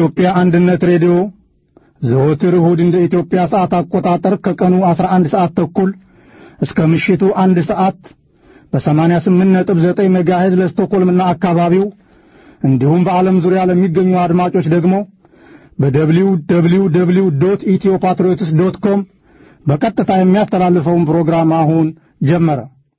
የኢትዮጵያ አንድነት ሬዲዮ ዘወትር እሁድ እንደ ኢትዮጵያ ሰዓት አቆጣጠር ከቀኑ 11 ሰዓት ተኩል እስከ ምሽቱ አንድ ሰዓት በ88.9 ሜጋሄዝ ለስቶኮልምና አካባቢው እንዲሁም በዓለም ዙሪያ ለሚገኙ አድማጮች ደግሞ በደብሊው ደብሊው ደብሊው ዶት ኢትዮ ፓትሪዮትስ ዶት ኮም በቀጥታ የሚያስተላልፈውን ፕሮግራም አሁን ጀመረ።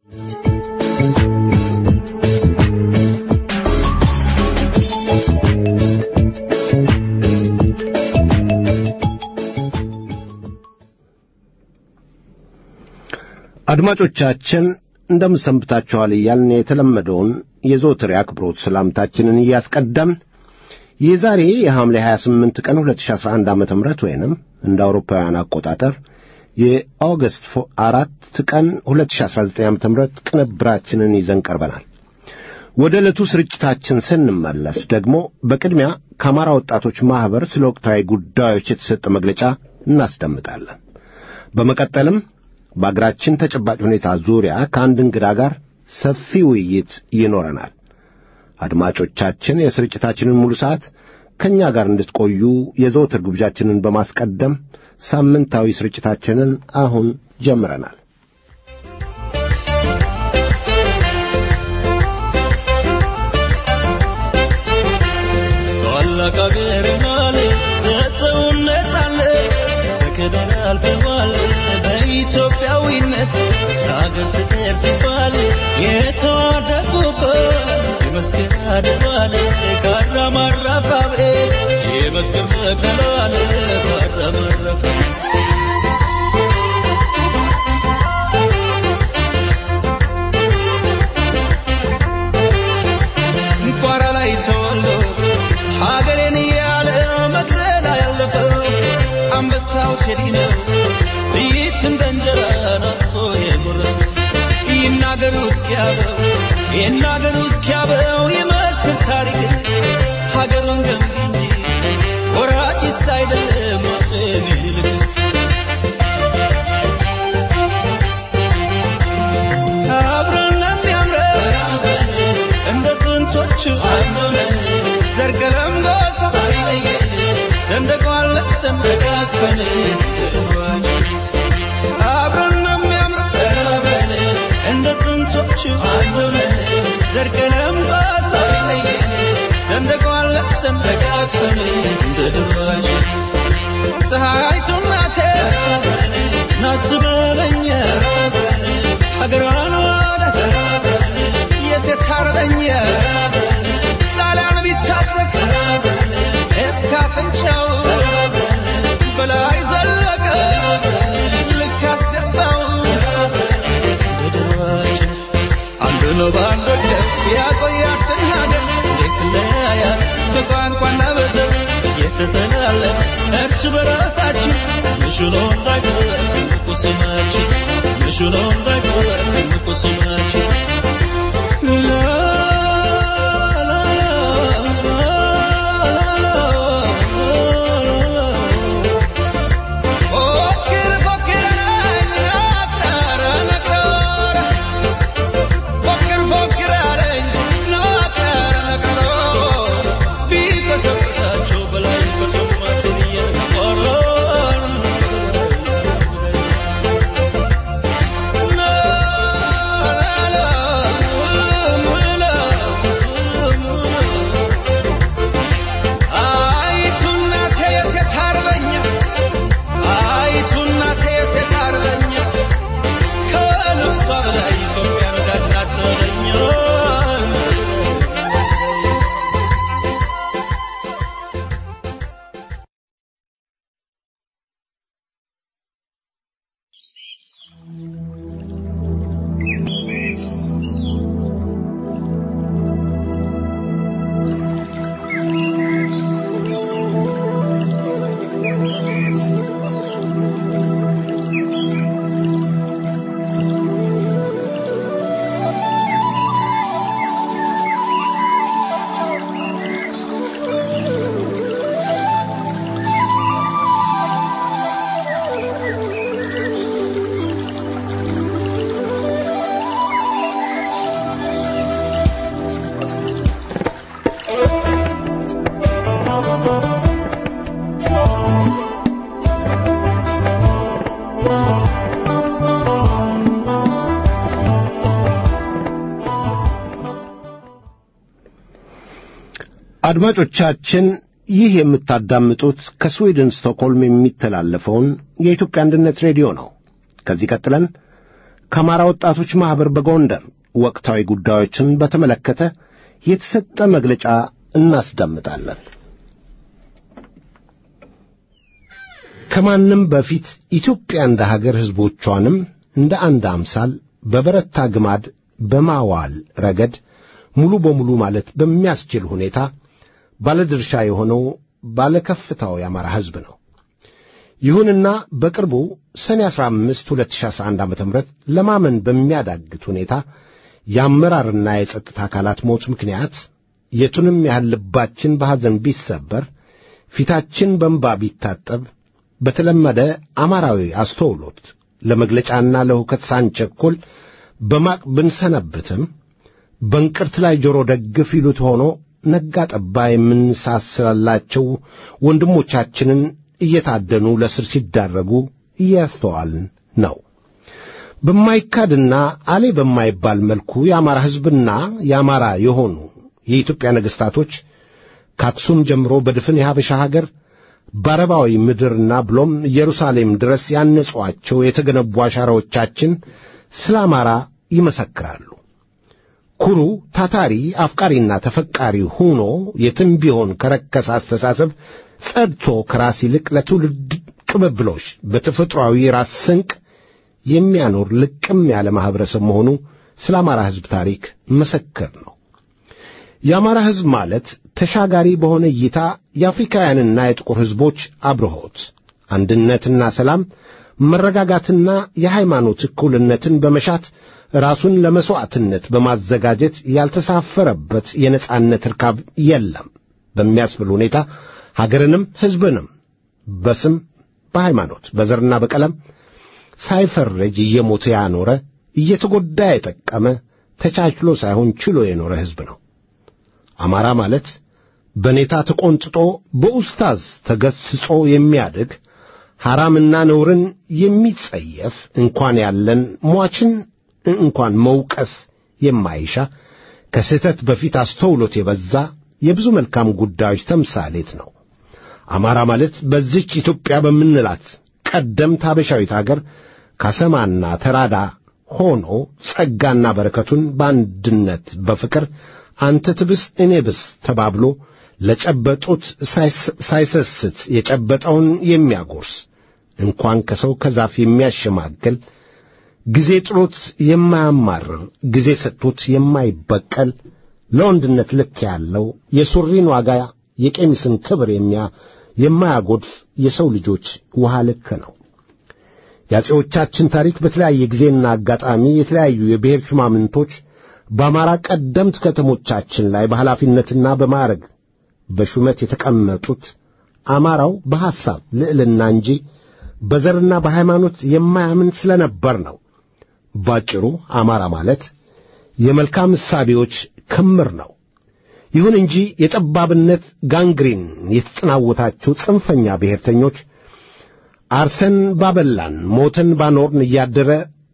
አድማጮቻችን እንደምሰንብታችኋል እያልን የተለመደውን የዘወትር የአክብሮት ሰላምታችንን እያስቀደምን የዛሬ የሐምሌ 28 ቀን 2011 ዓ ም ወይንም እንደ አውሮፓውያን አቆጣጠር የኦገስት አራት ቀን 2019 ዓ ም ቅንብራችንን ይዘን ቀርበናል። ወደ ዕለቱ ስርጭታችን ስንመለስ ደግሞ በቅድሚያ ከአማራ ወጣቶች ማኅበር ስለ ወቅታዊ ጉዳዮች የተሰጠ መግለጫ እናስደምጣለን። በመቀጠልም በአገራችን ተጨባጭ ሁኔታ ዙሪያ ከአንድ እንግዳ ጋር ሰፊ ውይይት ይኖረናል። አድማጮቻችን የስርጭታችንን ሙሉ ሰዓት ከእኛ ጋር እንድትቆዩ የዘወትር ግብዣችንን በማስቀደም ሳምንታዊ ስርጭታችንን አሁን ጀምረናል። ታላቅ አገርናል ሰጠውን ነጻነት በክብር አልፈዋል በኢትዮጵያዊነት ለአገር ፍቅር ሲባል የተዋደቁበት የመስገን አድባል ካራማራፋቤ የመስገን መከላል ካራማራፋ ቋራ ላይ ተወልዶ ሀገሬን እያለ መቅደላ ያለፈው አንበሳው ቴዲ ነው ጥይት እንደ እንጀራ ናፍቆ የጎረሰ ይናገሩ እስኪያበው ይናገሩ እስኪያበው የመስክር ታሪክ ሀገሩን ገንቢ እንጂ ወራጭስ አይደለም አፄ ምኒልክ አብረን የሚያምረው እንደ ጥንቶቹ ዘርገለም ጎሳ ሰንደቋን ለብሰን ተቃቅፈን አብረን ነው የሚያምረው እንደ ጥንቶቹ ዘርገለም ጎሳ ሰንደቋን ለብሰን ተቃቅፈን እንደ ድሯሽ ፀሐይቱ እናቴ ናት በለኛ ሀገሯን ወዳት የሴት አርበኛ ጣሊያን ቢታጠቅ እስከ አፍንጫው በላይ ዘለቀ ልክ አስገባው በድሯችን አንዱ ነው በአንድ ወገን ያቆያትን ሀገር እንዴት ለያያት በቋንቋና በዘር እየተተላለፍ እርስ በራሳችን ምሽሎ እንዳይቀር ትልቁ ስማችን ምሽሎ እንዳይቀር ትልቁ ስማችን አድማጮቻችን ይህ የምታዳምጡት ከስዊድን ስቶክሆልም የሚተላለፈውን የኢትዮጵያ አንድነት ሬዲዮ ነው። ከዚህ ቀጥለን ከአማራ ወጣቶች ማኅበር በጎንደር ወቅታዊ ጉዳዮችን በተመለከተ የተሰጠ መግለጫ እናስዳምጣለን። ከማንም በፊት ኢትዮጵያ እንደ ሀገር ሕዝቦቿንም እንደ አንድ አምሳል በበረታ ግማድ በማዋል ረገድ ሙሉ በሙሉ ማለት በሚያስችል ሁኔታ ባለድርሻ የሆነው ባለከፍታው የአማራ ሕዝብ ነው። ይሁንና በቅርቡ ሰኔ 15 2011 ዓ.ም ለማመን በሚያዳግት ሁኔታ የአመራርና የጸጥታ አካላት ሞት ምክንያት የቱንም ያህል ልባችን በሐዘን ቢሰበር፣ ፊታችን በእንባ ቢታጠብ፣ በተለመደ አማራዊ አስተውሎት ለመግለጫና ለሁከት ሳንቸኮል በማቅ ብንሰነብትም በእንቅርት ላይ ጆሮ ደግፍ ይሉት ሆኖ ነጋ ጠባ የምንሳስላቸው ወንድሞቻችንን እየታደኑ ለስር ሲዳረጉ እያስተዋልን ነው። በማይካድና አሌ በማይባል መልኩ የአማራ ሕዝብና የአማራ የሆኑ የኢትዮጵያ ነገሥታቶች ከአክሱም ጀምሮ በድፍን የሀበሻ ሀገር በአረባዊ ምድርና ብሎም ኢየሩሳሌም ድረስ ያነጿቸው የተገነቡ አሻራዎቻችን ስለ አማራ ይመሰክራሉ። ኩሩ፣ ታታሪ፣ አፍቃሪና ተፈቃሪ ሆኖ የትም ቢሆን ከረከሰ አስተሳሰብ ጸድቶ ከራስ ይልቅ ለትውልድ ቅብብሎሽ በተፈጥሮአዊ ራስ ስንቅ የሚያኖር ልቅም ያለ ማኅበረሰብ መሆኑ ስለ አማራ ሕዝብ ታሪክ መሰክር ነው። የአማራ ሕዝብ ማለት ተሻጋሪ በሆነ እይታ የአፍሪካውያንና የጥቁር ሕዝቦች አብርሆት፣ አንድነትና ሰላም፣ መረጋጋትና የሃይማኖት እኩልነትን በመሻት ራሱን ለመሥዋዕትነት በማዘጋጀት ያልተሳፈረበት የነጻነት ርካብ የለም በሚያስብል ሁኔታ ሀገርንም ሕዝብንም በስም በሃይማኖት በዘርና በቀለም ሳይፈረጅ እየሞተ ያኖረ እየተጎዳ የጠቀመ ተቻችሎ ሳይሆን ችሎ የኖረ ሕዝብ ነው። አማራ ማለት በኔታ ተቈንጥጦ በኡስታዝ ተገስጾ የሚያድግ ሐራምና ነውርን የሚጸየፍ እንኳን ያለን ሟችን እንኳን መውቀስ የማይሻ ከስህተት በፊት አስተውሎት የበዛ የብዙ መልካም ጉዳዮች ተምሳሌት ነው። አማራ ማለት በዚች ኢትዮጵያ በምንላት ቀደምት አበሻዊት አገር ካሰማና ተራዳ ሆኖ ጸጋና በረከቱን በአንድነት በፍቅር አንተ ትብስ እኔ ብስ ተባብሎ ለጨበጡት ሳይሰስት የጨበጠውን የሚያጎርስ እንኳን ከሰው ከዛፍ የሚያሸማግል ጊዜ ጥሎት የማያማርር ጊዜ ሰጥቶት የማይበቀል ለወንድነት ልክ ያለው የሱሪን ዋጋ የቀሚስን ክብር የሚያ የማያጎድፍ የሰው ልጆች ውሃ ልክ ነው። የአፄዎቻችን ታሪክ በተለያየ ጊዜና አጋጣሚ የተለያዩ የብሔር ሹማምንቶች በአማራ ቀደምት ከተሞቻችን ላይ በኃላፊነትና በማዕረግ በሹመት የተቀመጡት አማራው በሐሳብ ልዕልና እንጂ በዘርና በሃይማኖት የማያምን ስለነበር ነው። ባጭሩ አማራ ማለት የመልካም እሳቤዎች ክምር ነው። ይሁን እንጂ የጠባብነት ጋንግሪን የተጠናወታቸው ጽንፈኛ ብሔርተኞች አርሰን ባበላን ሞተን ባኖርን እያደረ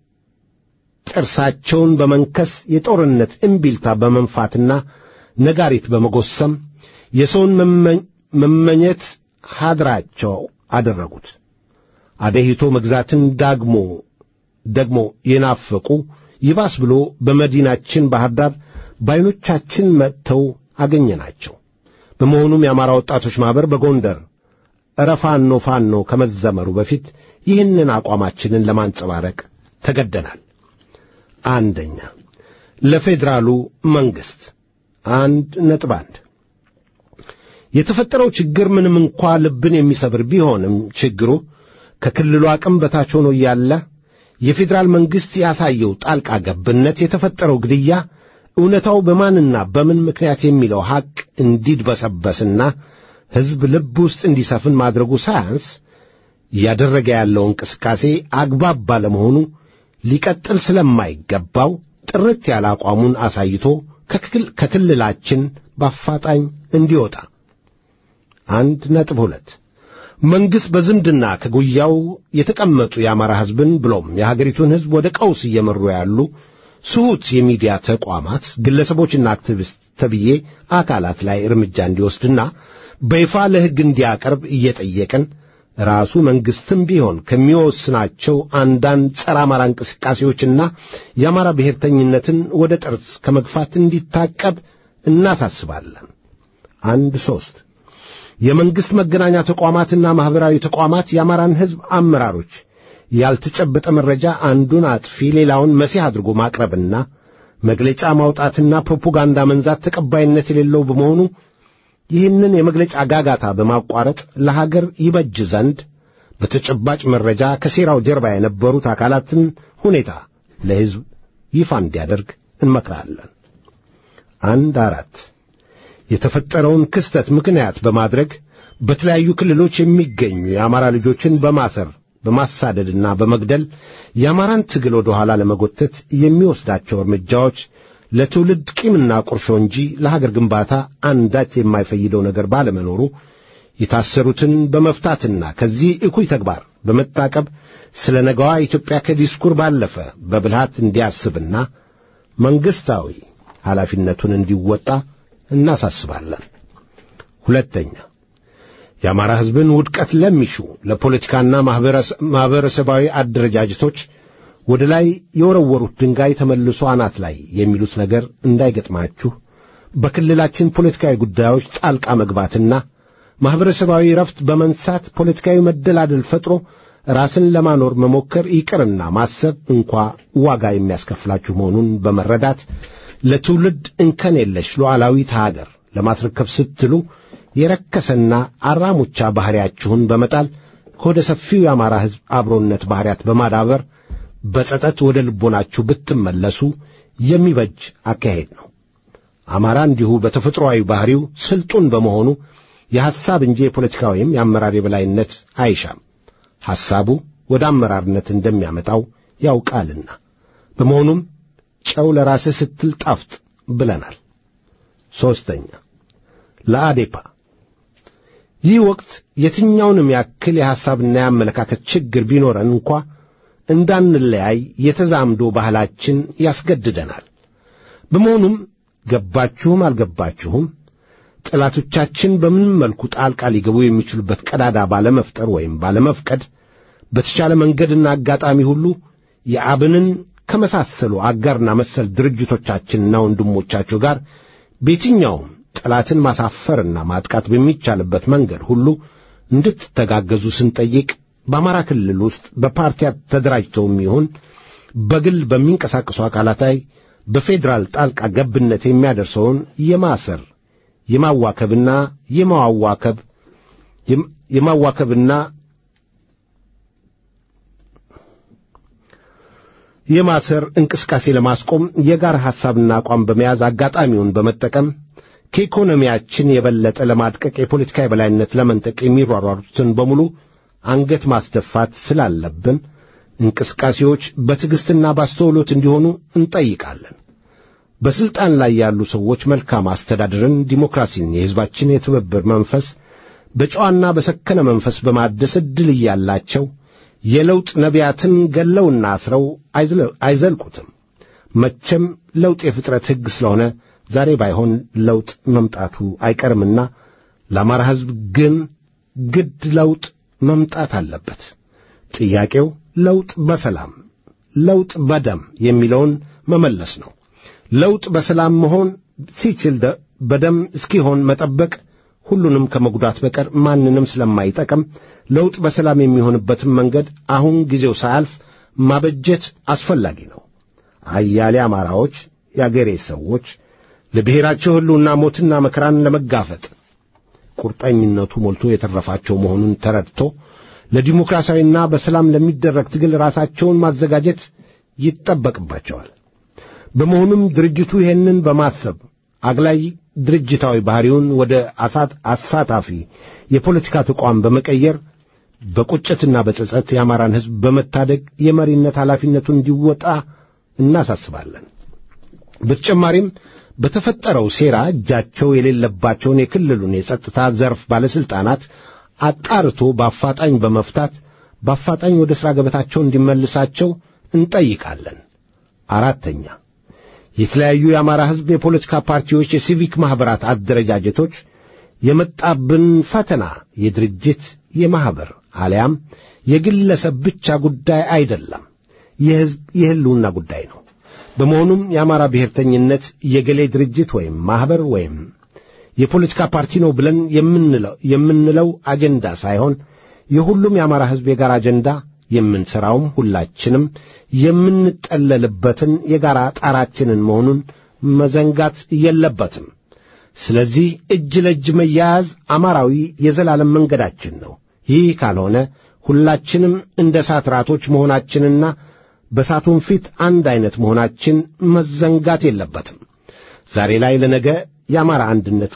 ጥርሳቸውን በመንከስ የጦርነት እምቢልታ በመንፋትና ነጋሪት በመጎሰም የሰውን መመኘት ሀድራቸው አደረጉት። አደሂቶ መግዛትን ዳግሞ ደግሞ የናፈቁ ይባስ ብሎ በመዲናችን ባህር ዳር በዓይኖቻችን መጥተው አገኘናቸው። በመሆኑም የአማራ ወጣቶች ማኅበር በጎንደር እረ ፋኖ ፋኖ ከመዘመሩ በፊት ይህንን አቋማችንን ለማንጸባረቅ ተገደናል። አንደኛ ለፌዴራሉ መንግሥት አንድ ነጥብ አንድ የተፈጠረው ችግር ምንም እንኳ ልብን የሚሰብር ቢሆንም ችግሩ ከክልሉ አቅም በታች ሆኖ እያለ የፌዴራል መንግሥት ያሳየው ጣልቃ ገብነት የተፈጠረው ግድያ እውነታው በማንና በምን ምክንያት የሚለው ሐቅ እንዲድበሰበስና ሕዝብ ልብ ውስጥ እንዲሰፍን ማድረጉ ሳያንስ እያደረገ ያለው እንቅስቃሴ አግባብ ባለመሆኑ ሊቀጥል ስለማይገባው ጥርት ያለ አቋሙን አሳይቶ ከክልላችን በአፋጣኝ እንዲወጣ። አንድ ነጥብ ሁለት መንግሥት በዝምድና ከጉያው የተቀመጡ የአማራ ሕዝብን ብሎም የሀገሪቱን ሕዝብ ወደ ቀውስ እየመሩ ያሉ ስሁት የሚዲያ ተቋማት ግለሰቦችና አክቲቪስት ተብዬ አካላት ላይ እርምጃ እንዲወስድና በይፋ ለሕግ እንዲያቀርብ እየጠየቅን ራሱ መንግሥትም ቢሆን ከሚወስናቸው አንዳንድ ጸረ አማራ እንቅስቃሴዎችና የአማራ ብሔርተኝነትን ወደ ጠርዝ ከመግፋት እንዲታቀብ እናሳስባለን። አንድ ሦስት የመንግሥት መገናኛ ተቋማትና ማኅበራዊ ተቋማት የአማራን ሕዝብ አመራሮች ያልተጨበጠ መረጃ አንዱን አጥፊ ሌላውን መሲህ አድርጎ ማቅረብና መግለጫ ማውጣትና ፕሮፓጋንዳ መንዛት ተቀባይነት የሌለው በመሆኑ ይህንን የመግለጫ ጋጋታ በማቋረጥ ለሀገር ይበጅ ዘንድ በተጨባጭ መረጃ ከሴራው ጀርባ የነበሩት አካላትን ሁኔታ ለሕዝብ ይፋ እንዲያደርግ እንመክራለን። አንድ አራት የተፈጠረውን ክስተት ምክንያት በማድረግ በተለያዩ ክልሎች የሚገኙ የአማራ ልጆችን በማሰር በማሳደድና በመግደል የአማራን ትግል ወደ ኋላ ለመጎተት የሚወስዳቸው እርምጃዎች ለትውልድ ቂምና ቁርሾ እንጂ ለሀገር ግንባታ አንዳች የማይፈይደው ነገር ባለመኖሩ የታሰሩትን በመፍታትና ከዚህ እኩይ ተግባር በመታቀብ ስለ ነገዋ ኢትዮጵያ ከዲስኩር ባለፈ በብልሃት እንዲያስብና መንግሥታዊ ኃላፊነቱን እንዲወጣ እናሳስባለን። ሁለተኛ የአማራ ሕዝብን ውድቀት ለሚሹ ለፖለቲካና ማኅበረሰባዊ አደረጃጀቶች ወደ ላይ የወረወሩት ድንጋይ ተመልሶ አናት ላይ የሚሉት ነገር እንዳይገጥማችሁ በክልላችን ፖለቲካዊ ጉዳዮች ጣልቃ መግባትና ማኅበረሰባዊ ረፍት በመንሳት ፖለቲካዊ መደላደል ፈጥሮ ራስን ለማኖር መሞከር ይቅርና ማሰብ እንኳ ዋጋ የሚያስከፍላችሁ መሆኑን በመረዳት ለትውልድ እንከን የለሽ ሉዓላዊት ሀገር ለማስረከብ ስትሉ የረከሰና አራሙቻ ባሕሪያችሁን በመጣል ከወደ ሰፊው የአማራ ሕዝብ አብሮነት ባሕሪያት በማዳበር በጸጸት ወደ ልቦናችሁ ብትመለሱ የሚበጅ አካሄድ ነው። አማራ እንዲሁ በተፈጥሮአዊ ባሕሪው ስልጡን በመሆኑ የሐሳብ እንጂ የፖለቲካ ወይም የአመራር የበላይነት አይሻም። ሐሳቡ ወደ አመራርነት እንደሚያመጣው ያውቃልና። በመሆኑም ጨው ለራስህ ስትል ጣፍጥ ብለናል። ሦስተኛ ለአዴፓ ይህ ወቅት የትኛውንም ያክል የሐሳብና የአመለካከት ችግር ቢኖረን እንኳ እንዳንለያይ የተዛምዶ ባህላችን ያስገድደናል። በመሆኑም ገባችሁም አልገባችሁም ጠላቶቻችን በምንም መልኩ ጣልቃ ሊገቡ የሚችሉበት ቀዳዳ ባለመፍጠር ወይም ባለመፍቀድ በተቻለ መንገድና አጋጣሚ ሁሉ የአብንን ከመሳሰሉ አጋርና መሰል ድርጅቶቻችንና ወንድሞቻቸው ጋር በየትኛውም ጠላትን ማሳፈርና ማጥቃት በሚቻልበት መንገድ ሁሉ እንድትተጋገዙ ስንጠይቅ በአማራ ክልል ውስጥ በፓርቲ ተደራጅተውም ይሁን በግል በሚንቀሳቀሱ አካላት ላይ በፌዴራል ጣልቃ ገብነት የሚያደርሰውን የማሰር የማዋከብና የማዋከብ የማዋከብና የማሰር እንቅስቃሴ ለማስቆም የጋራ ሐሳብና አቋም በመያዝ አጋጣሚውን በመጠቀም ከኢኮኖሚያችን የበለጠ ለማድቀቅ የፖለቲካ የበላይነት ለመንጠቅ የሚሯሯሩትን በሙሉ አንገት ማስደፋት ስላለብን እንቅስቃሴዎች በትዕግሥትና ባስተውሎት እንዲሆኑ እንጠይቃለን። በሥልጣን ላይ ያሉ ሰዎች መልካም አስተዳደርን፣ ዲሞክራሲን፣ የሕዝባችን የትብብር መንፈስ በጨዋና በሰከነ መንፈስ በማደስ ዕድል እያላቸው የለውጥ ነቢያትን ገለውና አስረው አይዘልቁትም። መቼም ለውጥ የፍጥረት ሕግ ስለሆነ ዛሬ ባይሆን ለውጥ መምጣቱ አይቀርምና ለአማራ ሕዝብ ግን ግድ ለውጥ መምጣት አለበት። ጥያቄው ለውጥ በሰላም ለውጥ በደም የሚለውን መመለስ ነው። ለውጥ በሰላም መሆን ሲችል በደም እስኪሆን መጠበቅ ሁሉንም ከመጉዳት በቀር ማንንም ስለማይጠቅም ለውጥ በሰላም የሚሆንበትን መንገድ አሁን ጊዜው ሳያልፍ ማበጀት አስፈላጊ ነው። አያሌ አማራዎች፣ የአገሬ ሰዎች ለብሔራቸው ሕልውና ሞትና መከራን ለመጋፈጥ ቁርጠኝነቱ ሞልቶ የተረፋቸው መሆኑን ተረድቶ ለዲሞክራሲያዊና በሰላም ለሚደረግ ትግል ራሳቸውን ማዘጋጀት ይጠበቅባቸዋል። በመሆኑም ድርጅቱ ይህንን በማሰብ አግላይ ድርጅታዊ ባህሪውን ወደ አሳት አሳታፊ የፖለቲካ ተቋም በመቀየር በቁጭትና በጸጸት የአማራን ሕዝብ በመታደግ የመሪነት ኃላፊነቱን እንዲወጣ እናሳስባለን። በተጨማሪም በተፈጠረው ሴራ እጃቸው የሌለባቸውን የክልሉን የጸጥታ ዘርፍ ባለሥልጣናት አጣርቶ በአፋጣኝ በመፍታት በአፋጣኝ ወደ ሥራ ገበታቸው እንዲመልሳቸው እንጠይቃለን። አራተኛ የተለያዩ የአማራ ሕዝብ የፖለቲካ ፓርቲዎች፣ የሲቪክ ማኅበራት አደረጃጀቶች የመጣብን ፈተና የድርጅት የማኅበር አሊያም የግለሰብ ብቻ ጉዳይ አይደለም፣ የሕዝብ የሕልውና ጉዳይ ነው። በመሆኑም የአማራ ብሔርተኝነት የገሌ ድርጅት ወይም ማኅበር ወይም የፖለቲካ ፓርቲ ነው ብለን የምንለው የምንለው አጀንዳ ሳይሆን የሁሉም የአማራ ሕዝብ የጋራ አጀንዳ የምንሠራውም ሁላችንም የምንጠለልበትን የጋራ ጣራችንን መሆኑን መዘንጋት የለበትም። ስለዚህ እጅ ለእጅ መያያዝ አማራዊ የዘላለም መንገዳችን ነው። ይህ ካልሆነ ሁላችንም እንደ እሳት ራቶች መሆናችንና በእሳቱም ፊት አንድ ዐይነት መሆናችን መዘንጋት የለበትም። ዛሬ ላይ ለነገ የአማራ አንድነት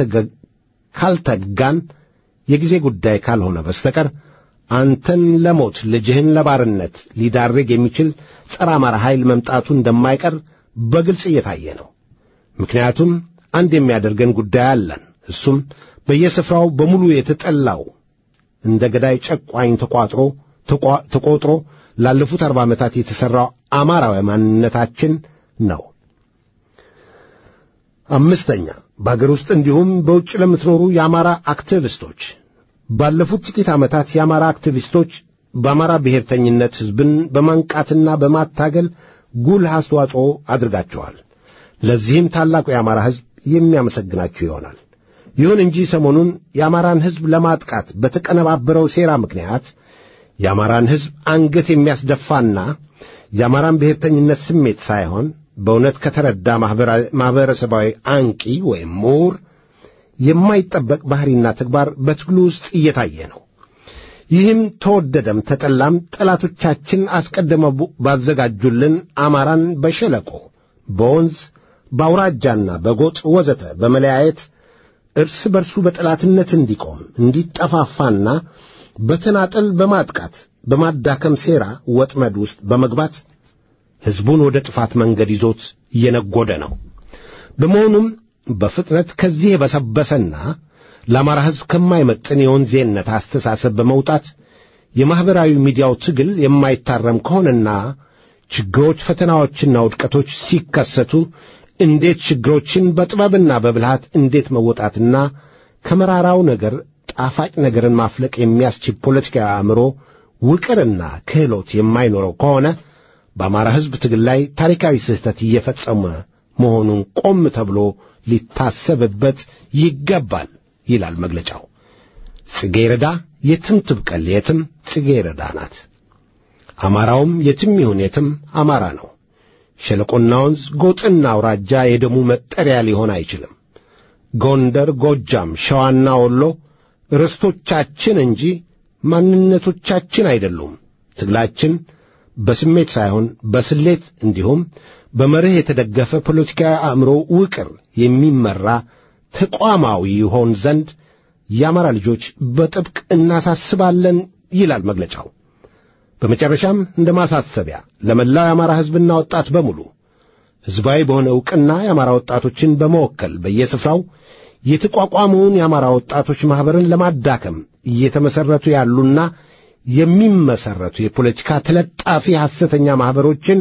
ካልተጋን የጊዜ ጉዳይ ካልሆነ በስተቀር አንተን ለሞት ልጅህን ለባርነት ሊዳርግ የሚችል ጸረ አማራ ኃይል መምጣቱ እንደማይቀር በግልጽ እየታየ ነው። ምክንያቱም አንድ የሚያደርገን ጉዳይ አለን። እሱም በየስፍራው በሙሉ የተጠላው እንደ ገዳይ ጨቋኝ ተቋጥሮ ተቆጥሮ ላለፉት አርባ ዓመታት የተሠራው አማራዊ ማንነታችን ነው። አምስተኛ በአገር ውስጥ እንዲሁም በውጭ ለምትኖሩ የአማራ አክቲቪስቶች ባለፉት ጥቂት ዓመታት የአማራ አክቲቪስቶች በአማራ ብሔርተኝነት ሕዝብን በማንቃትና በማታገል ጉልህ አስተዋጽኦ አድርጋቸዋል። ለዚህም ታላቁ የአማራ ሕዝብ የሚያመሰግናችሁ ይሆናል። ይሁን እንጂ ሰሞኑን የአማራን ሕዝብ ለማጥቃት በተቀነባበረው ሴራ ምክንያት የአማራን ሕዝብ አንገት የሚያስደፋና የአማራን ብሔርተኝነት ስሜት ሳይሆን በእውነት ከተረዳ ማኅበረሰባዊ አንቂ ወይም ምሁር የማይጠበቅ ባሕሪና ተግባር በትግሉ ውስጥ እየታየ ነው። ይህም ተወደደም ተጠላም ጠላቶቻችን አስቀድመው ባዘጋጁልን አማራን በሸለቆ፣ በወንዝ፣ በአውራጃና በጎጥ ወዘተ በመለያየት እርስ በርሱ በጠላትነት እንዲቆም እንዲጠፋፋና በተናጠል በማጥቃት በማዳከም ሴራ ወጥመድ ውስጥ በመግባት ሕዝቡን ወደ ጥፋት መንገድ ይዞት እየነጎደ ነው። በመሆኑም በፍጥነት ከዚህ የበሰበሰና ለአማራ ሕዝብ ከማይመጥን የወንዜነት አስተሳሰብ በመውጣት የማኅበራዊ ሚዲያው ትግል የማይታረም ከሆነና ችግሮች፣ ፈተናዎችና ውድቀቶች ሲከሰቱ እንዴት ችግሮችን በጥበብና በብልሃት እንዴት መወጣትና ከመራራው ነገር ጣፋጭ ነገርን ማፍለቅ የሚያስችል ፖለቲካዊ አእምሮ ውቅርና ክህሎት የማይኖረው ከሆነ በአማራ ሕዝብ ትግል ላይ ታሪካዊ ስህተት እየፈጸመ መሆኑን ቆም ተብሎ ሊታሰብበት ይገባል ይላል መግለጫው። ጽጌረዳ የትም ትብቀል የትም ጽጌረዳ ናት። አማራውም የትም ይሁን የትም አማራ ነው። ሸለቆና ወንዝ፣ ጎጥና አውራጃ የደሙ መጠሪያ ሊሆን አይችልም። ጎንደር፣ ጎጃም፣ ሸዋና ወሎ ርስቶቻችን እንጂ ማንነቶቻችን አይደሉም። ትግላችን በስሜት ሳይሆን በስሌት እንዲሁም በመርህ የተደገፈ ፖለቲካዊ አእምሮ ውቅር የሚመራ ተቋማዊ ይሆን ዘንድ የአማራ ልጆች በጥብቅ እናሳስባለን ይላል መግለጫው። በመጨረሻም እንደ ማሳሰቢያ ለመላው የአማራ ሕዝብና ወጣት በሙሉ ሕዝባዊ በሆነ ዕውቅና የአማራ ወጣቶችን በመወከል በየስፍራው የተቋቋመውን የአማራ ወጣቶች ማኅበርን ለማዳከም እየተመሠረቱ ያሉና የሚመሠረቱ የፖለቲካ ተለጣፊ ሐሰተኛ ማኅበሮችን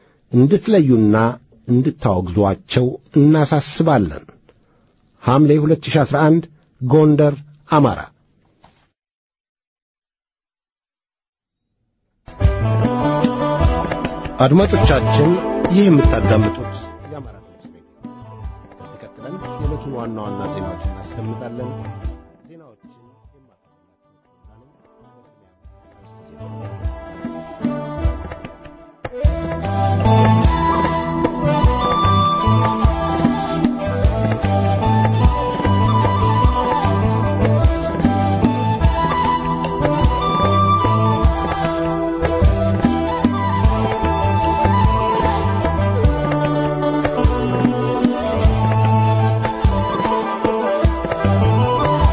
እንድትለዩና እንድታወግዟቸው እናሳስባለን። ሐምሌ 2011 ጎንደር፣ አማራ። አድማጮቻችን ይህ የምታዳምጡት የአማራ ድምፅ ሬዲዮ ከዚህ ቀጥለን የዕለቱን ዋና ዋና ዜናዎች እናስደምጣለን። ዜናዎችን Thank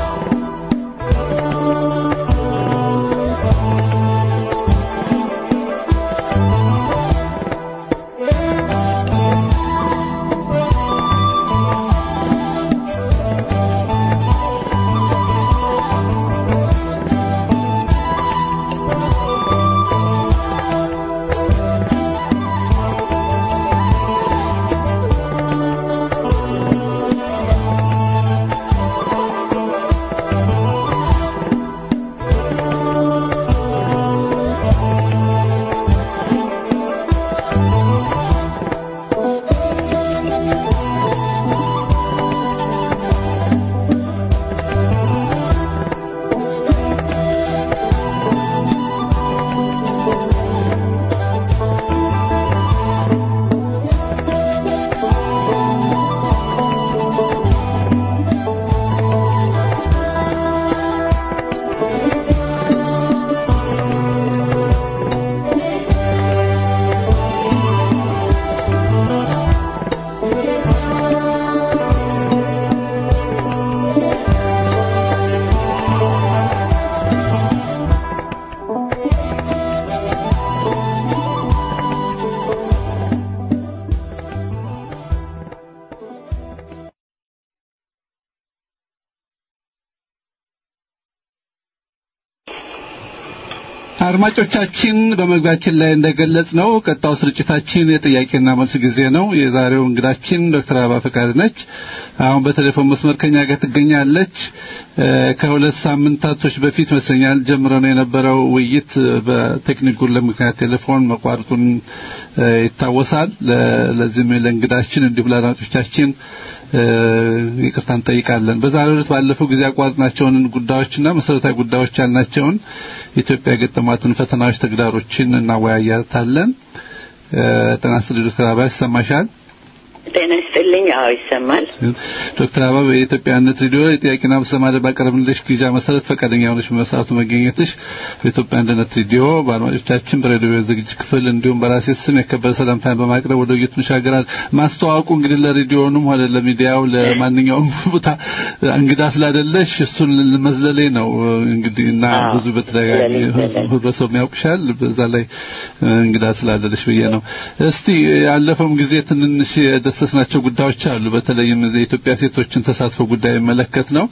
አድማጮቻችን በመግቢያችን ላይ እንደገለጽ ነው ቀጣው ስርጭታችን የጥያቄና መልስ ጊዜ ነው። የዛሬው እንግዳችን ዶክተር አበባ ፈቃድ ነች። አሁን በቴሌፎን መስመር ከኛ ጋር ትገኛለች። ከሁለት ሳምንታቶች በፊት ይመስለኛል ጀምረ ነው የነበረው ውይይት በቴክኒክ ጉድለት ምክንያት ቴሌፎን መቋረጡን ይታወሳል። ለዚህም ለእንግዳችን እንዲሁም ለአድማጮቻችን ይቅርታ እንጠይቃለን። በዛሬው ዕለት ባለፈው ጊዜ ያቋረጥናቸውን ጉዳዮችና መሰረታዊ ጉዳዮች ያልናቸውን ኢትዮጵያ የገጠሟትን ፈተናዎች፣ ተግዳሮችን እናወያያታለን። ጤና ይስጥልኝ ዶክተር አበባ ይሰማሻል? ጤና ይስጥልኝ። አዎ ይሰማል። ዶክተር አበባ የኢትዮጵያነት ሬዲዮ የጥያቄና መልስ ለማድረግ ባቀረብንልሽ ግብዣ መሰረት ፈቃደኛ ሆነሽ በሰዓቱ መገኘትሽ በኢትዮጵያ አንድነት ሬዲዮ በአድማጮቻችን በሬዲዮ ዝግጅት ክፍል እንዲሁም በራሴ ስም የከበረ ሰላምታን በማቅረብ ወደ ውይይቱ እንሻገራለን። ማስተዋወቁ እንግዲህ ለሬዲዮንም ሆነ ለሚዲያው ለማንኛውም ቦታ እንግዳ ስላደለሽ እሱን መዝለሌ ነው እንግዲህ እና ብዙ በተደጋጋሚ ህብረተሰቡ ያውቅሻል። በዛ ላይ እንግዳ ስላደለሽ ብዬ ነው። እስቲ ያለፈውም ጊዜ ትንንሽ የዳሰስናቸው ጉዳዮች አሉ። በተለይም የኢትዮጵያ ሴቶችን ተሳትፎ ጉዳይ መለከት ነው።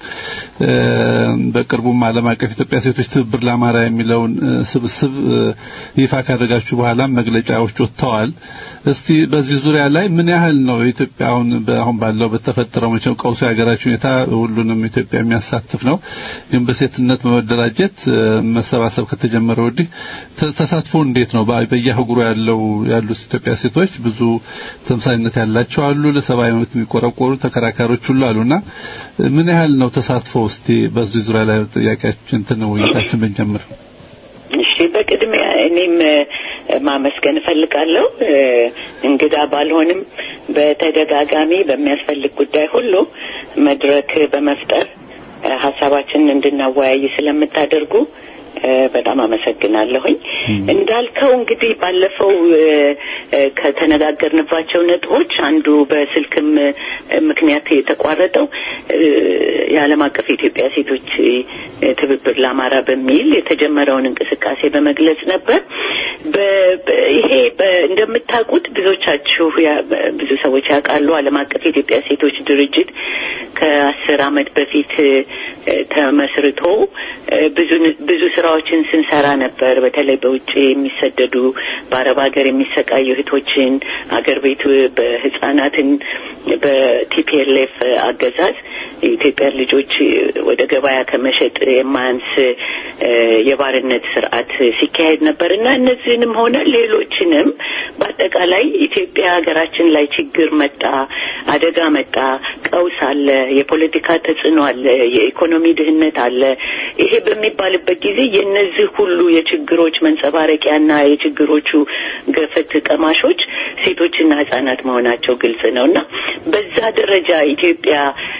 በቅርቡም ዓለም አቀፍ ኢትዮጵያ ሴቶች ትብብር ለአማራ የሚለውን ስብስብ ይፋ ካደረጋችሁ በኋላም መግለጫዎች ወጥተዋል። እስቲ በዚህ ዙሪያ ላይ ምን ያህል ነው ኢትዮጵያ አሁን አሁን ባለው በተፈጠረው መቼም ቀውሱ የሀገራችን ሁኔታ ሁሉንም ኢትዮጵያ የሚያሳትፍ ነው። ግን በሴትነት በመደራጀት መሰባሰብ ከተጀመረ ወዲህ ተሳትፎ እንዴት ነው? በየአህጉሩ ያለው ያሉት ኢትዮጵያ ሴቶች ብዙ ተምሳሌነት ያላቸው አሉ። ለሰብአዊ መብት የሚቆረቆሩ ተከራካሪዎች ሁሉ አሉና ምን ያህል ነው ተሳትፎ? እስቲ በዚህ ዙሪያ ላይ ጥያቄያችን እንትን ውይይታችን ብንጀምር። እሺ፣ በቅድሚያ እኔም ማመስገን እፈልጋለሁ። እንግዳ ባልሆንም በተደጋጋሚ በሚያስፈልግ ጉዳይ ሁሉ መድረክ በመፍጠር ሀሳባችንን እንድናወያይ ስለምታደርጉ በጣም አመሰግናለሁኝ። እንዳልከው እንግዲህ ባለፈው ከተነጋገርንባቸው ነጥቦች አንዱ በስልክም ምክንያት የተቋረጠው የዓለም አቀፍ የኢትዮጵያ ሴቶች ትብብር ለአማራ በሚል የተጀመረውን እንቅስቃሴ በመግለጽ ነበር። ይሄ እንደምታውቁት ብዙዎቻችሁ ብዙ ሰዎች ያውቃሉ። ዓለም አቀፍ የኢትዮጵያ ሴቶች ድርጅት ከአስር ዓመት በፊት ተመስርቶ ብዙ ብዙ ስራዎችን ስንሰራ ነበር። በተለይ በውጭ የሚሰደዱ በአረብ ሀገር የሚሰቃዩ እህቶችን አገር ቤት በህጻናትን በቲፒኤልኤፍ አገዛዝ የኢትዮጵያን ልጆች ወደ ገበያ ከመሸጥ የማያንስ የባርነት ስርዓት ሲካሄድ ነበር እና እነዚህንም ሆነ ሌሎችንም በአጠቃላይ ኢትዮጵያ ሀገራችን ላይ ችግር መጣ፣ አደጋ መጣ፣ ቀውስ አለ፣ የፖለቲካ ተጽዕኖ አለ፣ የኢኮኖሚ ድህነት አለ። ይሄ በሚባልበት ጊዜ የእነዚህ ሁሉ የችግሮች መንጸባረቂያና የችግሮቹ ገፈት ቀማሾች ሴቶችና ህጻናት መሆናቸው ግልጽ ነው እና በዛ ደረጃ ኢትዮጵያ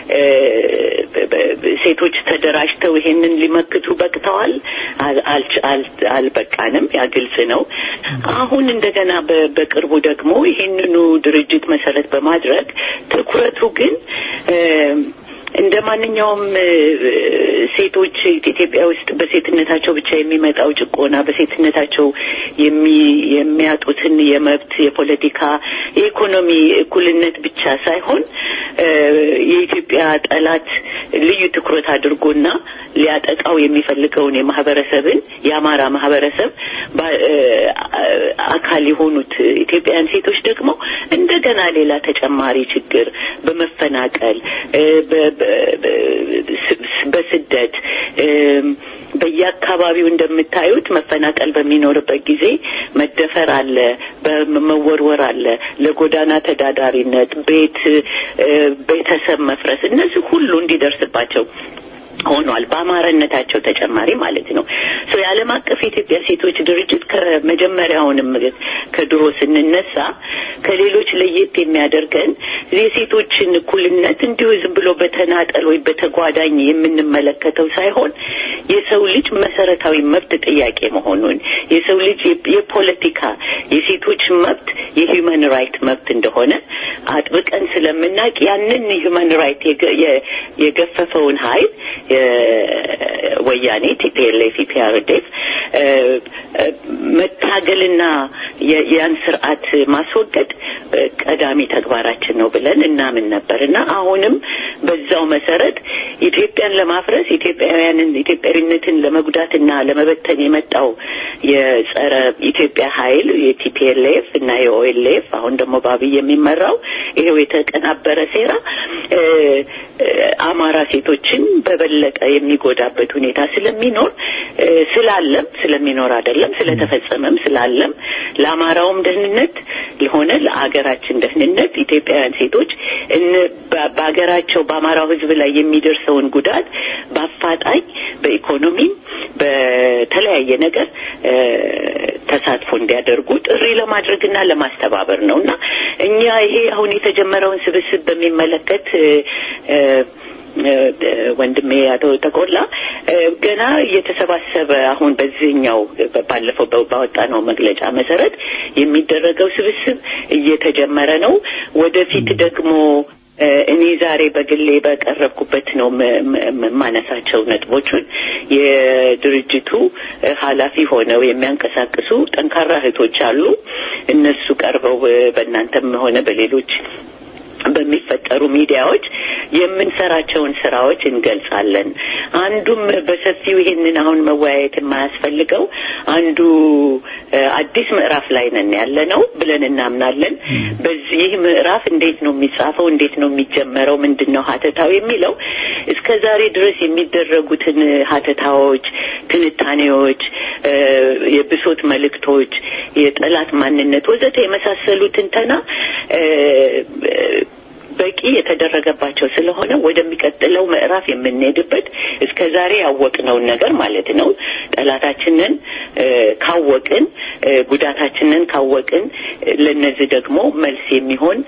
ሴቶች ተደራጅተው ይሄንን ሊመክቱ በቅተዋል። አልበቃንም። ያ ግልጽ ነው። አሁን እንደገና በቅርቡ ደግሞ ይሄንኑ ድርጅት መሰረት በማድረግ ትኩረቱ ግን እንደ ማንኛውም ሴቶች ኢትዮጵያ ውስጥ በሴትነታቸው ብቻ የሚመጣው ጭቆና በሴትነታቸው የሚያጡትን የመብት፣ የፖለቲካ፣ የኢኮኖሚ እኩልነት ብቻ ሳይሆን የኢትዮጵያ ጠላት ልዩ ትኩረት አድርጎና ሊያጠቃው የሚፈልገውን የማህበረሰብን የአማራ ማህበረሰብ አካል የሆኑት ኢትዮጵያውያን ሴቶች ደግሞ እንደገና ሌላ ተጨማሪ ችግር በመፈናቀል በስደት በየአካባቢው እንደምታዩት መፈናቀል በሚኖርበት ጊዜ መደፈር አለ፣ በመወርወር አለ፣ ለጎዳና ተዳዳሪነት፣ ቤት ቤተሰብ መፍረስ እነዚህ ሁሉ እንዲደርስባቸው ሆኗል። በአማራነታቸው ተጨማሪ ማለት ነው። ሶ የዓለም አቀፍ የኢትዮጵያ ሴቶች ድርጅት ከመጀመሪያውንም ከድሮ ስንነሳ ከሌሎች ለየት የሚያደርገን የሴቶችን እኩልነት እንዲሁ ዝም ብሎ በተናጠል ወይ በተጓዳኝ የምንመለከተው ሳይሆን የሰው ልጅ መሰረታዊ መብት ጥያቄ መሆኑን የሰው ልጅ የፖለቲካ የሴቶች መብት የሂውማን ራይት መብት እንደሆነ አጥብቀን ስለምናውቅ ያንን ሂውማን ራይት የገፈፈውን ኃይል ወያኔ ቲፒኤልኤፍ ኢፒአርዴፍ መታገልና ያን ስርዓት ማስወገድ ቀዳሚ ተግባራችን ነው ብለን እናምን ነበር እና አሁንም በዛው መሰረት ኢትዮጵያን ለማፍረስ ኢትዮጵያውያንን ኢትዮጵያዊነትን ለመጉዳትና ለመበተን የመጣው የጸረ ኢትዮጵያ ኃይል የቲፒኤልኤፍ እና የኦኤልኤፍ አሁን ደግሞ በአብይ የሚመራው ይሄው የተቀናበረ ሴራ አማራ ሴቶችን በበለጠ የሚጎዳበት ሁኔታ ስለሚኖር ስላለም ስለሚኖር አይደለም ስለተፈጸመም ስላለም ለአማራውም ደህንነት ሆነ ለአገራችን ደህንነት ኢትዮጵያውያን ሴቶች በሀገራቸው በአማራው ሕዝብ ላይ የሚደርሰውን ጉዳት በአፋጣኝ በኢኮኖሚም በተለያየ ነገር ተሳትፎ እንዲያደርጉ ጥሪ ለማድረግና ለማስተባበር ነው እና እኛ ይሄ አሁን የተጀመረውን ስብስብ በሚመለከት ወንድሜ አቶ ተቆላ ገና እየተሰባሰበ አሁን በዚህኛው ባለፈው ባወጣነው መግለጫ መሰረት የሚደረገው ስብስብ እየተጀመረ ነው። ወደፊት ደግሞ እኔ ዛሬ በግሌ በቀረብኩበት ነው የማነሳቸው ነጥቦቹን የድርጅቱ ኃላፊ ሆነው የሚያንቀሳቅሱ ጠንካራ እህቶች አሉ። እነሱ ቀርበው በእናንተም ሆነ በሌሎች በሚፈጠሩ ሚዲያዎች የምንሰራቸውን ስራዎች እንገልጻለን። አንዱም በሰፊው ይሄንን አሁን መወያየት የማያስፈልገው አንዱ አዲስ ምዕራፍ ላይ ነን ያለ ነው ብለን እናምናለን። በዚህ ምዕራፍ እንዴት ነው የሚጻፈው? እንዴት ነው የሚጀመረው? ምንድን ነው ሀተታው የሚለው እስከ ዛሬ ድረስ የሚደረጉትን ሀተታዎች፣ ትንታኔዎች፣ የብሶት መልእክቶች፣ የጠላት ማንነት ወዘተ የመሳሰሉ ትንተና በቂ የተደረገባቸው ስለሆነ ወደሚቀጥለው ምዕራፍ የምንሄድበት እስከ ዛሬ ያወቅነውን ነገር ማለት ነው። ጠላታችንን ካወቅን፣ ጉዳታችንን ካወቅን ለነዚህ ደግሞ መልስ የሚሆን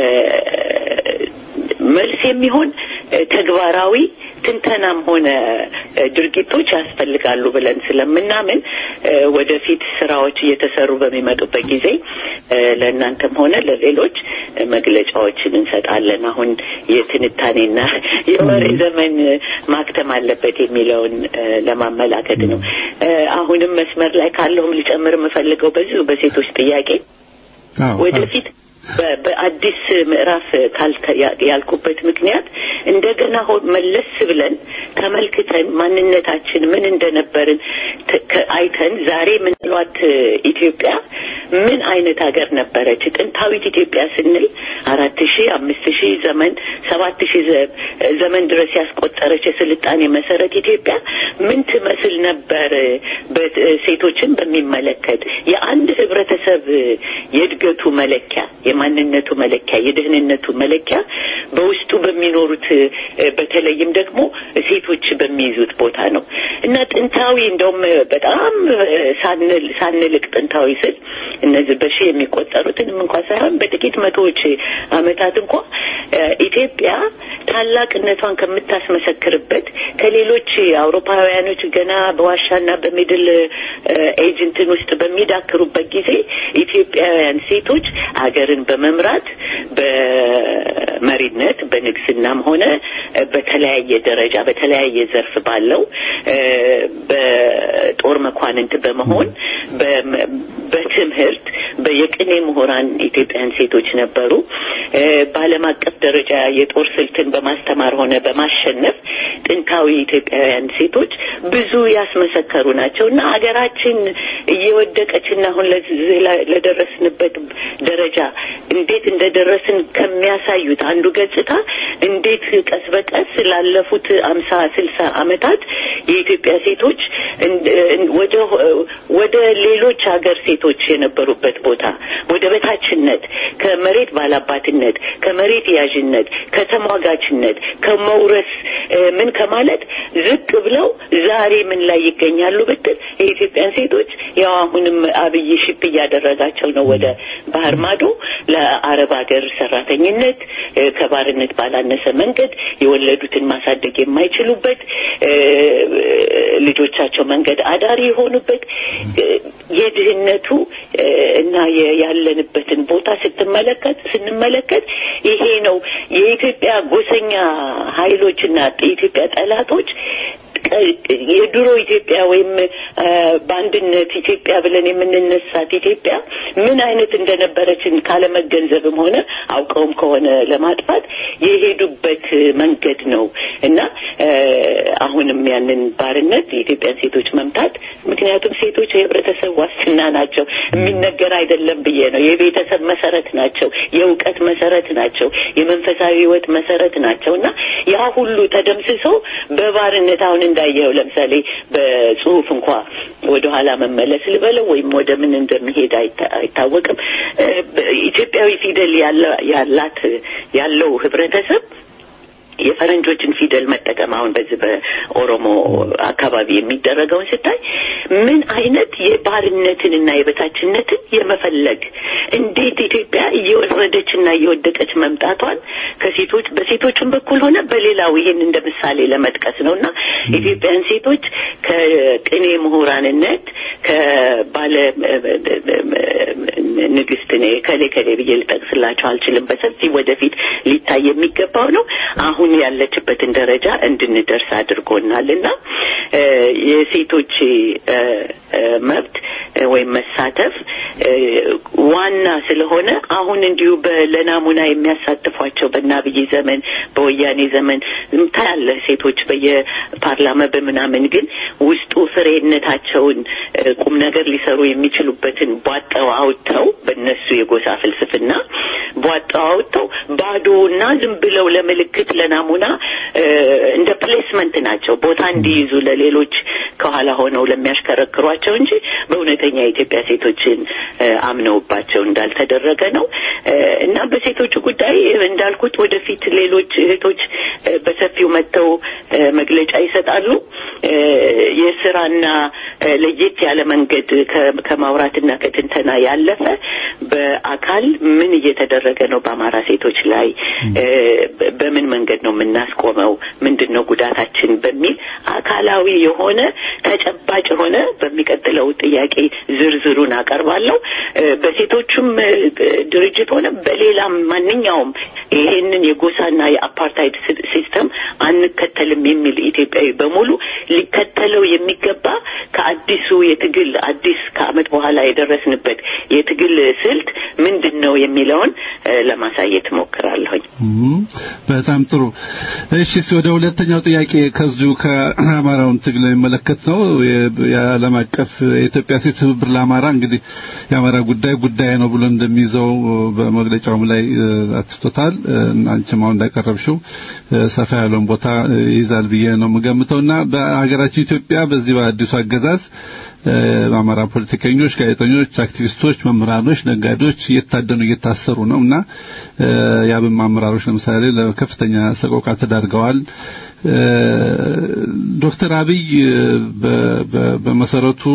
መልስ የሚሆን ተግባራዊ ትንተናም ሆነ ድርጊቶች ያስፈልጋሉ ብለን ስለምናምን ወደፊት ስራዎች እየተሰሩ በሚመጡበት ጊዜ ለእናንተም ሆነ ለሌሎች መግለጫዎችን እንሰጣለን። አሁን የትንታኔና የወሬ ዘመን ማክተም አለበት የሚለውን ለማመላከት ነው። አሁንም መስመር ላይ ካለሁም ልጨምር የምፈልገው በዚሁ በሴቶች ጥያቄ ወደፊት በአዲስ ምዕራፍ ያልኩበት ምክንያት እንደገና መለስ ብለን ተመልክተን ማንነታችን ምን እንደነበርን አይተን ዛሬ ምንሏት ኢትዮጵያ ምን አይነት ሀገር ነበረች? ጥንታዊት ኢትዮጵያ ስንል አራት ሺህ አምስት ሺህ ዘመን ሰባት ሺህ ዘመን ድረስ ያስቆጠረች የስልጣኔ መሰረት ኢትዮጵያ ምን ትመስል ነበር? ሴቶችን በሚመለከት የአንድ ህብረተሰብ የእድገቱ መለኪያ የማንነቱ መለኪያ የደህንነቱ መለኪያ በውስጡ በሚኖሩት በተለይም ደግሞ ሴቶች በሚይዙት ቦታ ነው እና ጥንታዊ እንደውም በጣም ሳንል ሳንልቅ ጥንታዊ ስል እነዚህ በሺህ የሚቆጠሩትንም እንኳ ሳይሆን በጥቂት መቶዎች አመታት እንኳ ኢትዮጵያ ታላቅነቷን ከምታስመሰክርበት ከሌሎች አውሮፓውያኖች ገና በዋሻና በሚድል ኤጅ እንትን ውስጥ በሚዳክሩበት ጊዜ ኢትዮጵያውያን ሴቶች አገርን በመምራት በመሪነት በንግስናም ሆነ በተለያየ ደረጃ በተለያየ ዘርፍ ባለው በጦር መኳንንት በመሆን በትምህርት በየቅኔ ምሁራን ኢትዮጵያን ሴቶች ነበሩ። በዓለም አቀፍ ደረጃ የጦር ስልትን በማስተማር ሆነ በማሸነፍ ጥንታዊ ኢትዮጵያውያን ሴቶች ብዙ ያስመሰከሩ ናቸው እና አገራችን እየወደቀችና አሁን ለደረስንበት ደረጃ እንዴት እንደደረስን ከሚያሳዩት አንዱ ገጽታ እንዴት ቀስ በቀስ ላለፉት አምሳ ስልሳ አመታት የኢትዮጵያ ሴቶች ወደ ወደ ሌሎች ሀገር ሴቶች የነበሩበት ቦታ ወደ በታችነት ከመሬት ባላባትነት ከመሬት ያዥነት ከተሟጋችነት ከመውረስ ምን ከማለት ዝቅ ብለው ዛሬ ምን ላይ ይገኛሉ ብትል የኢትዮጵያን ሴቶች ያው አሁንም አብይ ሽፕ እያደረጋቸው ነው ወደ ባህር ማዶ ለአረብ ሀገር ሰራተኝነት ከባርነት ባላነሰ መንገድ የወለዱትን ማሳደግ የማይችሉበት ልጆቻቸው መንገድ አዳሪ የሆኑበት የድህነቱ እና ያለንበትን ቦታ ስትመለከት ስንመለከት ይሄ ነው የኢትዮጵያ ጎሰኛ ኃይሎችና የኢትዮጵያ ጠላቶች የድሮ ኢትዮጵያ ወይም በአንድነት ኢትዮጵያ ብለን የምንነሳት ኢትዮጵያ ምን አይነት እንደነበረችን ካለመገንዘብም ሆነ አውቀውም ከሆነ ለማጥፋት የሄዱበት መንገድ ነው እና አሁንም ያንን ባርነት የኢትዮጵያን ሴቶች መምታት ምክንያቱም ሴቶች የህብረተሰብ ዋስትና ናቸው የሚነገር አይደለም ብዬ ነው የቤተሰብ መሰረት ናቸው የእውቀት መሰረት ናቸው የመንፈሳዊ ህይወት መሰረት ናቸው እና ያ ሁሉ ተደምስሶ በባርነት አሁን እንዳየው ለምሳሌ በጽሁፍ እንኳ ወደ ኋላ መመለስ ልበለው ወይም ወደ ምን እንደሚሄድ አይታወቅም ኢትዮጵያዊ ፊደል ያላት ያለው ህብረተሰብ የፈረንጆችን ፊደል መጠቀም አሁን በዚህ በኦሮሞ አካባቢ የሚደረገውን ስታይ ምን አይነት የባርነትንና የበታችነትን የመፈለግ እንዴት ኢትዮጵያ እየወረደችና እየወደቀች መምጣቷን ከሴቶች በሴቶችም በኩል ሆነ በሌላው ይህን እንደ ምሳሌ ለመጥቀስ ነው እና ኢትዮጵያን ሴቶች ከቅኔ ምሁራንነት ከባለ ንግስት ነ ከሌ ከሌ ብዬ ልጠቅስላቸው አልችልም በሰፊ ወደፊት ሊታይ የሚገባው ነው አሁን ያለችበትን ደረጃ እንድንደርስ አድርጎናል እና የሴቶች መብት ወይም መሳተፍ ዋና ስለሆነ አሁን እንዲሁ ለናሙና የሚያሳትፏቸው በናብይ ዘመን በወያኔ ዘመን ታያለ ሴቶች በየፓርላማ በምናምን ግን ውስጡ ፍሬነታቸውን ቁም ነገር ሊሰሩ የሚችሉበትን ቧጠው አውጥተው በእነሱ የጎሳ ፍልስፍና ቧጠው አውጥተው ባዶና ዝም ብለው ለምልክት ለናሙና እንደ ፕሌስመንት ናቸው ቦታ እንዲይዙ ለሌሎች ከኋላ ሆነው ለሚያሽከረክሯቸው እንጂ በእውነተኛ የኢትዮጵያ ሴቶችን አምነውባቸው እንዳልተደረገ ነው እና በሴቶቹ ጉዳይ እንዳልኩት ወደፊት ሌሎች እህቶች በሰፊው መጥተው መግለጫ ይሰጣሉ የስራና ለየት ያለ መንገድ ከማውራትና ከትንተና ያለፈ በአካል ምን እየተደረገ ነው በአማራ ሴቶች ላይ በምን መንገድ ነው የምናስቆመው ምንድን ነው ጉዳታችን በሚል አካላዊ የሆነ ተጨባጭ የሆነ በሚቀጥለው ጥያቄ ዝርዝሩን አቀርባለሁ በሴቶቹም ድርጅት ሆነ በሌላም ማንኛውም ይሄንን የጎሳና የአፓርታይድ ሲስተም አንከተልም የሚል ኢትዮጵያዊ በሙሉ ሊከተለው የሚገባ ከአዲሱ የትግል አዲስ ከአመት በኋላ የደረስንበት የትግል ስልት ምንድን ነው የሚለውን ለማሳየት ሞክራለሁኝ በጣም ጥሩ እሺ ወደ ሁለተኛው ጥያቄ ከዚሁ ከአማራውን ትግል የሚመለከት ነው የዓለም አቀፍ የኢትዮጵያ ሴት ትብብር ለአማራ እንግዲህ የአማራ ጉዳይ ጉዳይ ነው ብሎ እንደሚይዘው በመግለጫውም ላይ አትስቶታል አንቺም አሁን እንዳቀረብሽው ሰፋ ያለውን ቦታ ይይዛል ብዬ ነው የምገምተውና በሀገራችን ኢትዮጵያ በዚህ በአዲሱ አገዛዝ በአማራ ፖለቲከኞች፣ ጋዜጠኞች፣ አክቲቪስቶች፣ መምህራኖች፣ ነጋዴዎች እየታደኑ እየታሰሩ ነው እና የአብን አመራሮች ለምሳሌ ለከፍተኛ ሰቆቃ ተዳርገዋል። ዶክተር አብይ በመሰረቱ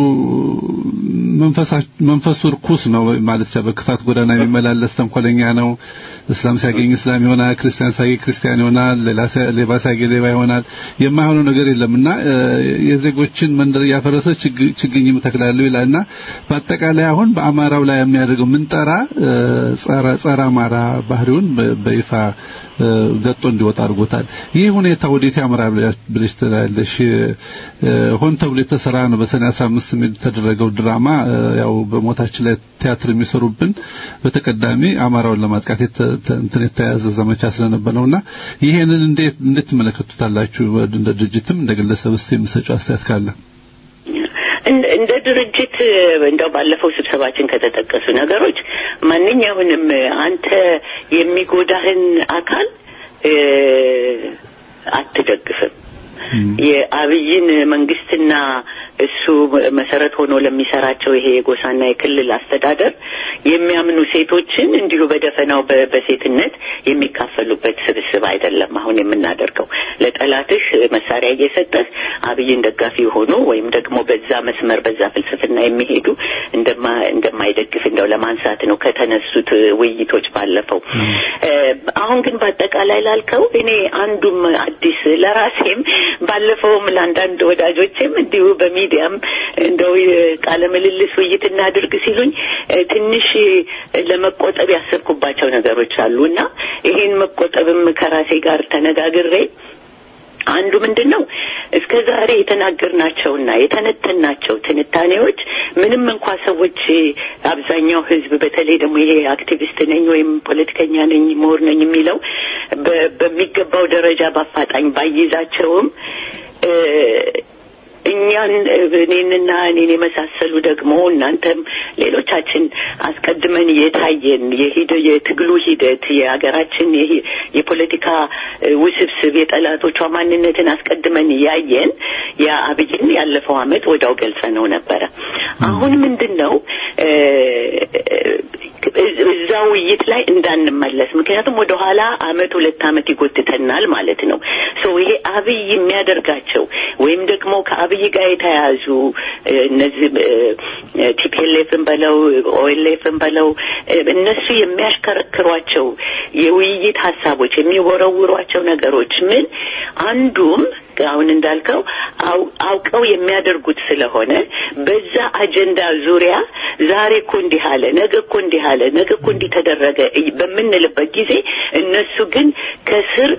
መንፈሱ ርኩስ ነው ማለት በክፋት ጎዳና የሚመላለስ ተንኮለኛ ነው። እስላም ሲያገኝ እስላም ይሆናል፣ ክርስቲያን ሲያገኝ ክርስቲያን ይሆናል፣ ሌባ ሲያገኝ ሌባ ይሆናል። የማይሆነው ነገር የለምና የዜጎችን መንደር እያፈረሰ ችግኝ እተክላለሁ ይላልና በአጠቃላይ አሁን በአማራው ላይ የሚያደርገው ምንጠራ ጸረ አማራ ባህሪውን በይፋ ገጦ እንዲወጣ አድርጎታል። ይህ ሁኔታ ወዴት ያመራል ብለሽ ትላለሽ? ሆን ተብሎ የተሰራ ነው። በሰኔ 15 የተደረገው ድራማ ያው በሞታችን ላይ ቲያትር የሚሰሩብን በተቀዳሚ አማራውን ለማጥቃት እንትን የተያዘ ዘመቻ ስለነበር ነውና ይሄንን እንዴት እንዴት ትመለከቱታላችሁ? እንደ ድርጅትም እንደ ግለሰብ እስቲ የምትሰጪው አስተያየት ካለ እንደ ድርጅት እንደው ባለፈው ስብሰባችን ከተጠቀሱ ነገሮች ማንኛውንም አንተ የሚጎዳህን አካል አትደግፍም። የአብይን መንግስትና እሱ መሰረት ሆኖ ለሚሰራቸው ይሄ የጎሳና የክልል አስተዳደር የሚያምኑ ሴቶችን እንዲሁ በደፈናው በሴትነት የሚካፈሉበት ስብስብ አይደለም። አሁን የምናደርገው ለጠላትህ መሳሪያ እየሰጠህ አብይን ደጋፊ የሆኑ ወይም ደግሞ በዛ መስመር በዛ ፍልስፍና የሚሄዱ እንደማይደግፍ እንደው ለማንሳት ነው ከተነሱት ውይይቶች ባለፈው። አሁን ግን በአጠቃላይ ላልከው እኔ አንዱም አዲስ ለራሴም ባለፈውም ለአንዳንድ ወዳጆችም እንዲሁ በሚዲያም እንደው ቃለ ምልልስ ውይይት እናድርግ ሲሉኝ ትንሽ ለመቆጠብ ያሰብኩባቸው ነገሮች አሉ እና ይሄን መቆጠብም ከራሴ ጋር ተነጋግሬ አንዱ ምንድን ነው እስከ ዛሬ የተናገርናቸውና የተነተናቸው ትንታኔዎች ምንም እንኳ ሰዎች አብዛኛው ህዝብ በተለይ ደግሞ ይሄ አክቲቪስት ነኝ ወይም ፖለቲከኛ ነኝ ምሁር ነኝ የሚለው በሚገባው ደረጃ በአፋጣኝ ባይዛቸውም እኛን እኔንና እኔን የመሳሰሉ ደግሞ እናንተም ሌሎቻችን አስቀድመን የታየን የሂደ የትግሉ ሂደት የሀገራችን የፖለቲካ ውስብስብ የጠላቶቿ ማንነትን አስቀድመን ያየን የአብይን ያለፈው አመት ወዳው ገልጸ ነው ነበረ። አሁን ምንድን ነው እዛ ውይይት ላይ እንዳንመለስ፣ ምክንያቱም ወደ ኋላ አመት ሁለት አመት ይጎትተናል ማለት ነው። ሰው ይሄ አብይ የሚያደርጋቸው ወይም ደግሞ ከአብይ ጋር የተያያዙ እነዚህ ቲፒኤልኤፍን በለው ኦኤልኤፍን በለው እነሱ የሚያሽከረክሯቸው የውይይት ሀሳቦች የሚወረውሯቸው ነገሮች ምን አንዱም አሁን እንዳልከው አውቀው የሚያደርጉት ስለሆነ በዛ አጀንዳ ዙሪያ ዛሬ እኮ እንዲህ አለ፣ ነገ እኮ እንዲህ አለ፣ ነገ እኮ እንዲህ ተደረገ በምንልበት ጊዜ እነሱ ግን ከስር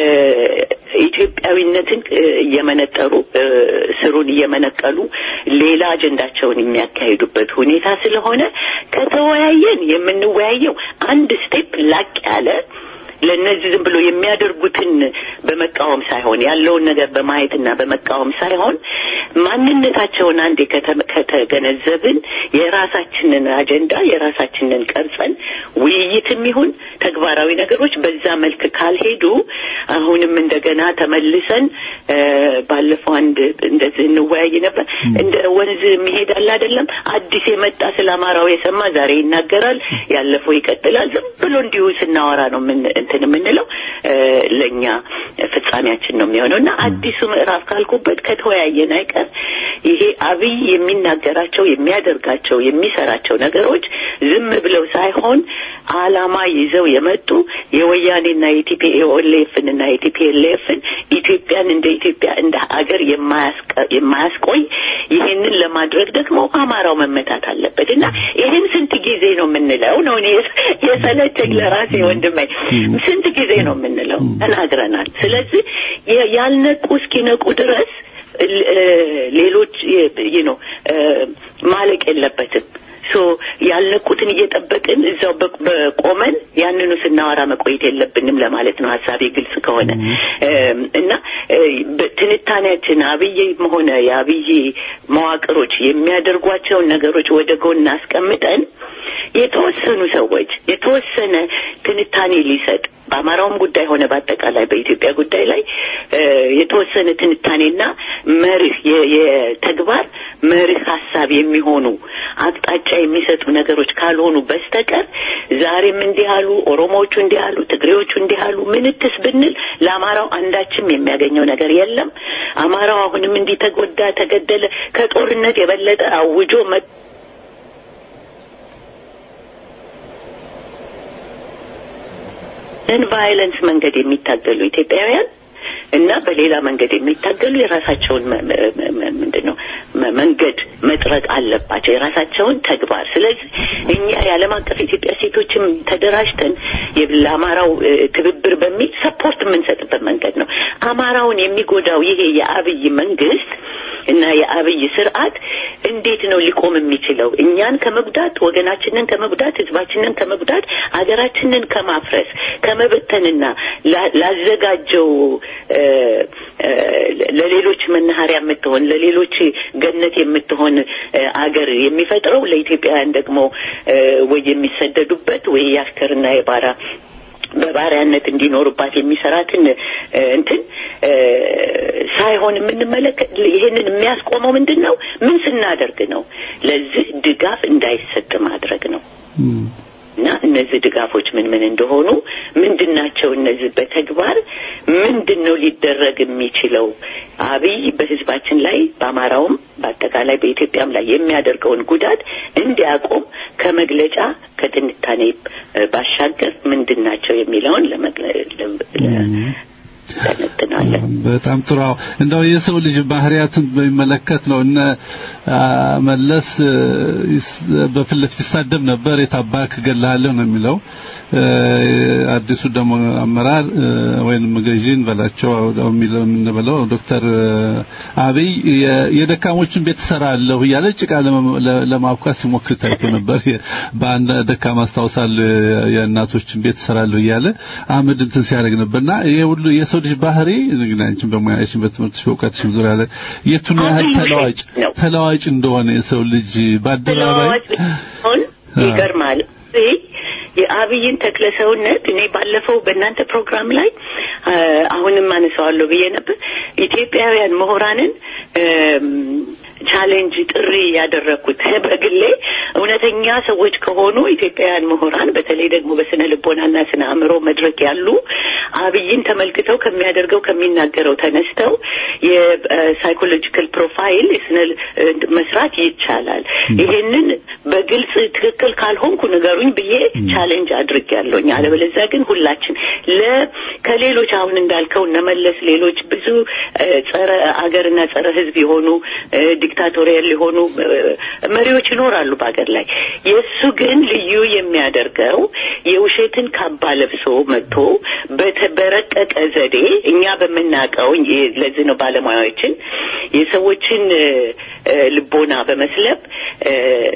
ኢትዮጵያዊነትን እየመነጠሩ ስሩን እየመነቀሉ ሌላ አጀንዳቸውን የሚያካሂዱበት ሁኔታ ስለሆነ ከተወያየን የምንወያየው አንድ ስቴፕ ላቅ ያለ ለእነዚህ ዝም ብሎ የሚያደርጉትን በመቃወም ሳይሆን ያለውን ነገር በማየትና በመቃወም ሳይሆን ማንነታቸውን አንዴ ከተገነዘብን የራሳችንን አጀንዳ የራሳችንን ቀርጸን ውይይትም ይሁን ተግባራዊ ነገሮች በዛ መልክ ካልሄዱ አሁንም እንደገና ተመልሰን ባለፈው አንድ እንደዚህ እንወያይ ነበር። እንደ ወንዝ መሄድ አለ አይደለም። አዲስ የመጣ ስለ አማራው የሰማ ዛሬ ይናገራል፣ ያለፈው ይቀጥላል። ዝም ብሎ እንዲሁ ስናወራ ነው ምን እንትን የምንለው ለእኛ ፍጻሜያችን ነው የሚሆነው እና አዲሱ ምዕራፍ ካልኩበት ከተወያየን አይቀር ይሄ አብይ የሚናገራቸው የሚያደርጋቸው የሚሰራቸው ነገሮች ዝም ብለው ሳይሆን አላማ ይዘው የመጡ የወያኔና የቲፒኤልኤፍን እና የቲፒኤልኤፍን ኢትዮጵያን እንደ ኢትዮጵያ እንደ ሀገር የማያስቆይ ይሄንን ለማድረግ ደግሞ አማራው መመታት አለበት እና ይህን ስንት ጊዜ ነው የምንለው ነው እኔ የሰለቸኝ ለራሴ ወንድሜ ስንት ጊዜ ነው የምንለው ተናግረናል ስለዚህ ያልነቁ እስኪነቁ ድረስ ሌሎች ነው ማለቅ የለበትም ሶ ያልነቁትን እየጠበቅን እዛው በቆመን ያንኑ ስናወራ መቆየት የለብንም ለማለት ነው ሀሳቤ ግልጽ ከሆነ እና ትንታኔያችን አብይም ሆነ የአብይ መዋቅሮች የሚያደርጓቸውን ነገሮች ወደ ጎን አስቀምጠን የተወሰኑ ሰዎች የተወሰነ ትንታኔ ሊሰጥ በአማራውም ጉዳይ ሆነ በአጠቃላይ በኢትዮጵያ ጉዳይ ላይ የተወሰነ ትንታኔና መርህ የተግባር መርህ ሀሳብ የሚሆኑ አቅጣጫ የሚሰጡ ነገሮች ካልሆኑ በስተቀር ዛሬም እንዲህ አሉ፣ ኦሮሞዎቹ እንዲህ አሉ፣ ትግሬዎቹ እንዲህ አሉ ምንትስ ብንል ለአማራው አንዳችም የሚያገኘው ነገር የለም። አማራው አሁንም እንዲህ ተጎዳ፣ ተገደለ ከጦርነት የበለጠ አውጆ ቫይለንስ መንገድ የሚታገሉ ኢትዮጵያውያን እና በሌላ መንገድ የሚታገሉ የራሳቸውን ምንድን ነው መንገድ መጥረቅ አለባቸው፣ የራሳቸውን ተግባር። ስለዚህ እኛ የዓለም አቀፍ ኢትዮጵያ ሴቶችም ተደራጅተን ለአማራው ትብብር በሚል ሰፖርት የምንሰጥበት መንገድ ነው። አማራውን የሚጎዳው ይሄ የአብይ መንግስት እና የአብይ ስርዓት እንዴት ነው ሊቆም የሚችለው? እኛን ከመጉዳት፣ ወገናችንን ከመጉዳት፣ ህዝባችንን ከመጉዳት፣ አገራችንን ከማፍረስ ከመበተንና ላዘጋጀው ለሌሎች መናኸሪያ የምትሆን ለሌሎች ገነት የምትሆን አገር የሚፈጥረው ለኢትዮጵያውያን ደግሞ ወይ የሚሰደዱበት ወይ የአሽከርና የባራ በባሪያነት እንዲኖሩባት የሚሰራትን እንትን ሳይሆን የምንመለከት ይህንን የሚያስቆመው ምንድን ነው? ምን ስናደርግ ነው? ለዚህ ድጋፍ እንዳይሰጥ ማድረግ ነው። እና እነዚህ ድጋፎች ምን ምን እንደሆኑ ምንድን ናቸው? እነዚህ በተግባር ምንድን ነው ሊደረግ የሚችለው? አብይ በህዝባችን ላይ በአማራውም በአጠቃላይ በኢትዮጵያም ላይ የሚያደርገውን ጉዳት እንዲያቆም ከመግለጫ ከትንታኔ ባሻገር ምንድን ናቸው የሚለውን እናስተነትናለን። በጣም ጥሩ። አዎ፣ እንደው የሰው ልጅ ባህሪያትን በሚመለከት ነው እነ አ፣ መለስ እ፣ ይስ- በፊት ለፊት ይሳደብ ነበር። የታባክ ገላለሁ ነው የሚለው እ፣ አዲሱ ደግሞ አመራር እ፣ ወይንም ገዢን በላቸው አው የሚለው የምንበለው ዶክተር እ፣ አብይ የ- የደካሞችን ቤት እሰራለሁ እያለ ጭቃ ለመ- ለ- ለማብኳት ሲሞክር ታይቶ ነበር። የ- በአንድ ደካማ አስታውሳለሁ የእናቶችን ቤት እሰራለሁ እያለ አመድ እንትን ሲያደርግ ነበርና ይሄ ሁሉ የሰው ልጅ ባህሪ እንግዲህ አንቺም በሙያሽን በትምህርትሽ በእውቀትሽም ዙሪያ ላይ የቱን ያህል አብይ ተለዋጭ ነው። ተለዋጭ እንደሆነ የሰው ልጅ በአደባባይ ተለዋዋጭ ቢሆን ይገርማል። ይህ የአብይን ተክለ ሰውነት እኔ ባለፈው በእናንተ ፕሮግራም ላይ አ፣ አሁንም አነሳዋለሁ ብዬ ነበር። ኢትዮጵያውያን ምሁራንን እም፣ ቻሌንጅ ጥሪ ያደረግኩት በግሌ እውነተኛ ሰዎች ከሆኑ ኢትዮጵያውያን ምሁራን በተለይ ደግሞ በስነ ልቦናና ስነ አእምሮ መድረክ ያሉ አብይን ተመልክተው ከሚያደርገው ከሚናገረው ተነስተው የሳይኮሎጂካል ፕሮፋይል የስነ መስራት ይቻላል። ይሄንን በግልጽ ትክክል ካልሆንኩ ንገሩኝ ብዬ ቻሌንጅ አድርጌያለሁኝ። አለበለዚያ ግን ሁላችን ለ ከሌሎች አሁን እንዳልከው እነመለስ ሌሎች ብዙ እ፣ ጸረ አገርና ጸረ ሕዝብ የሆኑ እ፣ ዲክታቶሪያል የሆኑ እ፣ መሪዎች ይኖራሉ በአገር ላይ። የእሱ ግን ልዩ የሚያደርገው የውሸትን ካባ ለብሶ መጥቶ በተ- በረቀቀ ዘዴ እኛ በምናውቀው ይ- ለዚህ ነው ባለሙያዎችን የሰዎችን እ፣ እ፣ ልቦና በመስለብ እ፣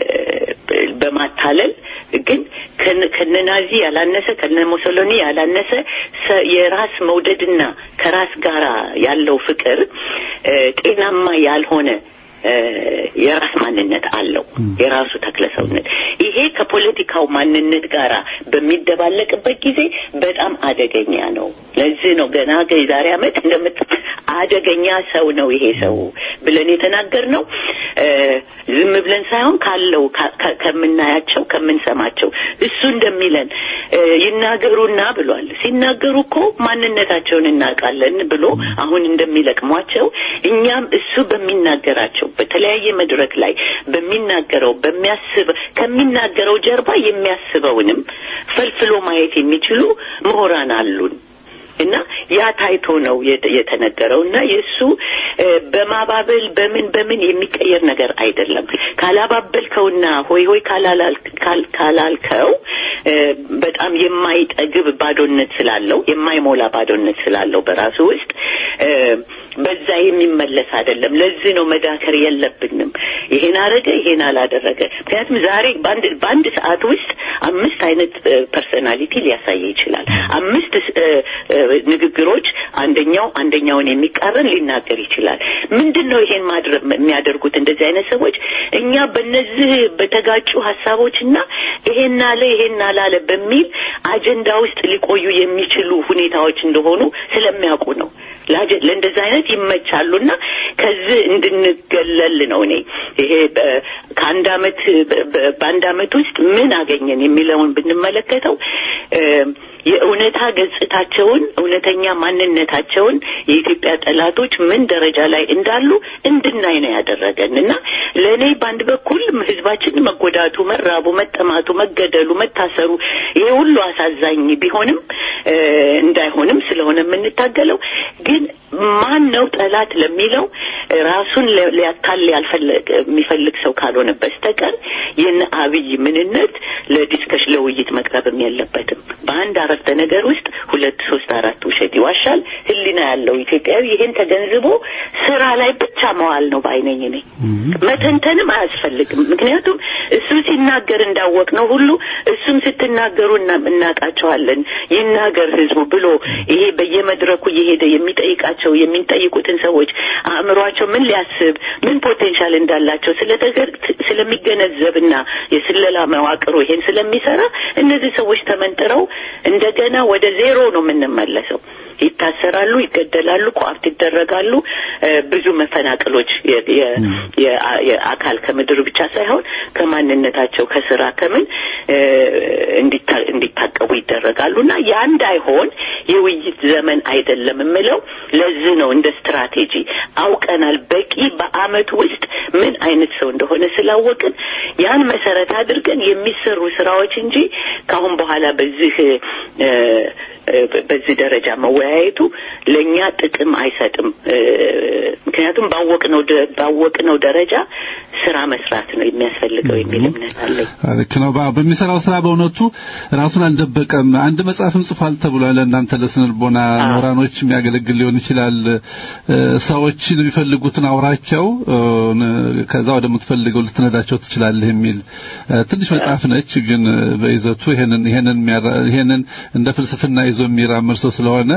በማታለል ግን ከነ ከነ ናዚ ያላነሰ ከነ ሞሶሎኒ ያላነሰ ሰ- የራስ መውደድና ከራስ ጋራ ያለው ፍቅር እ፣ ጤናማ ያልሆነ እ፣ የራስ ማንነት አለው። የራሱ ተክለ ሰውነት ይሄ ከፖለቲካው ማንነት ጋራ በሚደባለቅበት ጊዜ በጣም አደገኛ ነው። ለዚህ ነው ገና የዛሬ ዓመት እንደምት አደገኛ ሰው ነው ይሄ ሰው ብለን የተናገርነው እ፣ ዝም ብለን ሳይሆን ካለው ከ- ከ- ከምናያቸው ከምንሰማቸው እሱ እንደሚለን እ፣ ይናገሩና ብሏል። ሲናገሩ እኮ ማንነታቸውን እናውቃለን ብሎ አሁን እንደሚለቅሟቸው እኛም እሱ በሚናገራቸው በተለያየ መድረክ ላይ በሚናገረው በሚያስብ ከሚናገረው ጀርባ የሚያስበውንም ፈልፍሎ ማየት የሚችሉ ምሁራን አሉን። እና ያ ታይቶ ነው የተ- የተነገረው እና የእሱ እ፣ በማባበል በምን በምን የሚቀየር ነገር አይደለም። ካላባበልከውና ሆይ ሆይ ካላላል- ካል- ካላልከው እ፣ በጣም የማይጠግብ ባዶነት ስላለው የማይሞላ ባዶነት ስላለው በራሱ ውስጥ እ፣ በዛ የሚመለስ አይደለም። ለዚህ ነው መዳከር የለብንም። ይሄን አረገ፣ ይሄን አላደረገ። ምክንያቱም ዛሬ በአንድ በአንድ ሰዓት ውስጥ አምስት አይነት ፐርሶናሊቲ ሊያሳይ ይችላል። አምስት እ፣ እ፣ ንግግሮች አንደኛው አንደኛውን የሚቃረን ሊናገር ይችላል። ምንድን ነው ይሄን ማድረግ የሚያደርጉት እንደዚህ አይነት ሰዎች? እኛ በነዚህ በተጋጩ ሀሳቦችና ይሄን አለ ይሄን አላለ በሚል አጀንዳ ውስጥ ሊቆዩ የሚችሉ ሁኔታዎች እንደሆኑ ስለሚያውቁ ነው። ለአጀ- ለእንደዚህ አይነት ይመቻሉና ከዚህ እንድንገለል ነው እኔ ይሄ በ- ከአንድ አመት በ- በ- በአንድ አመት ውስጥ ምን አገኘን የሚለውን ብንመለከተው እ፣ የእውነታ ገጽታቸውን እውነተኛ ማንነታቸውን የኢትዮጵያ ጠላቶች ምን ደረጃ ላይ እንዳሉ እንድናይ ነው ያደረገን እና ለእኔ በአንድ በኩል ህዝባችን መጎዳቱ፣ መራቡ፣ መጠማቱ፣ መገደሉ፣ መታሰሩ ይሄ ሁሉ አሳዛኝ ቢሆንም እ፣ እንዳይሆንም ስለሆነ የምንታገለው ግን ማን ነው ጠላት ለሚለው ራሱን ሊ- ሊያታል ያልፈለግ የሚፈልግ ሰው ካልሆነ በስተቀር የነ አብይ ምንነት ለዲስከሽ ለውይይት መቅረብም የለበትም። በአንድ አረፍተ ነገር ውስጥ ሁለት ሶስት አራት ውሸት ይዋሻል። ህሊና ያለው ኢትዮጵያዊ ይሄን ተገንዝቦ ስራ ላይ ብቻ መዋል ነው ባይነኝ ነኝ። መተንተንም አያስፈልግም። ምክንያቱም እሱ ሲናገር እንዳወቅ ነው ሁሉ እሱም ስትናገሩ እና- እናውቃቸዋለን ይናገር ህዝቡ ብሎ ይሄ በየመድረኩ እየሄደ የሚጠይቃቸው የሚጠይቁትን ሰዎች አእምሯቸው ምን ሊያስብ ምን ፖቴንሻል እንዳላቸው ስለተገ- ስለሚገነዘብና የስለላ መዋቅሩ ይሄን ስለሚሰራ እነዚህ ሰዎች ተመንጥረው እንደገና ወደ ዜሮ ነው የምንመለሰው። ይታሰራሉ፣ ይገደላሉ፣ ቋርት ይደረጋሉ። እ፣ ብዙ መፈናቀሎች የ- የ- የ- የአካል ከምድር ብቻ ሳይሆን ከማንነታቸው ከስራ ከምን እ፣ እንዲታ- እንዲታቀቡ ይደረጋሉ እና ያ እንዳይሆን የውይይት ዘመን አይደለም የምለው ለዚህ ነው። እንደ ስትራቴጂ አውቀናል። በቂ በአመት ውስጥ ምን አይነት ሰው እንደሆነ ስላወቅን ያን መሰረት አድርገን የሚሰሩ ስራዎች እንጂ ከአሁን በኋላ በዚህ እ፣ በዚህ ደረጃ መወያየቱ ለእኛ ጥቅም አይሰጥም። ምክንያቱም ባወቅነው ባወቅነው ደረጃ ስራ መስራት ነው የሚያስፈልገው የሚል እምነት አለኝ። ልክ ነው። በሚሰራው ስራ በእውነቱ ራሱን አልደበቀም። አንድ መጽሐፍም ጽፏል ተብሏል። እናንተ ለስነልቦና ምሁራኖች የሚያገለግል ሊሆን ይችላል። ሰዎች የሚፈልጉትን አውራቸው፣ ከዛ ወደምትፈልገው ልትነዳቸው ትችላለህ የሚል ትንሽ መጽሐፍ ነች። ግን በይዘቱ ይሄንን ይሄንን ይሄንን እንደ ፍልስፍና ይዞ የሚራመድ ሰው ስለሆነ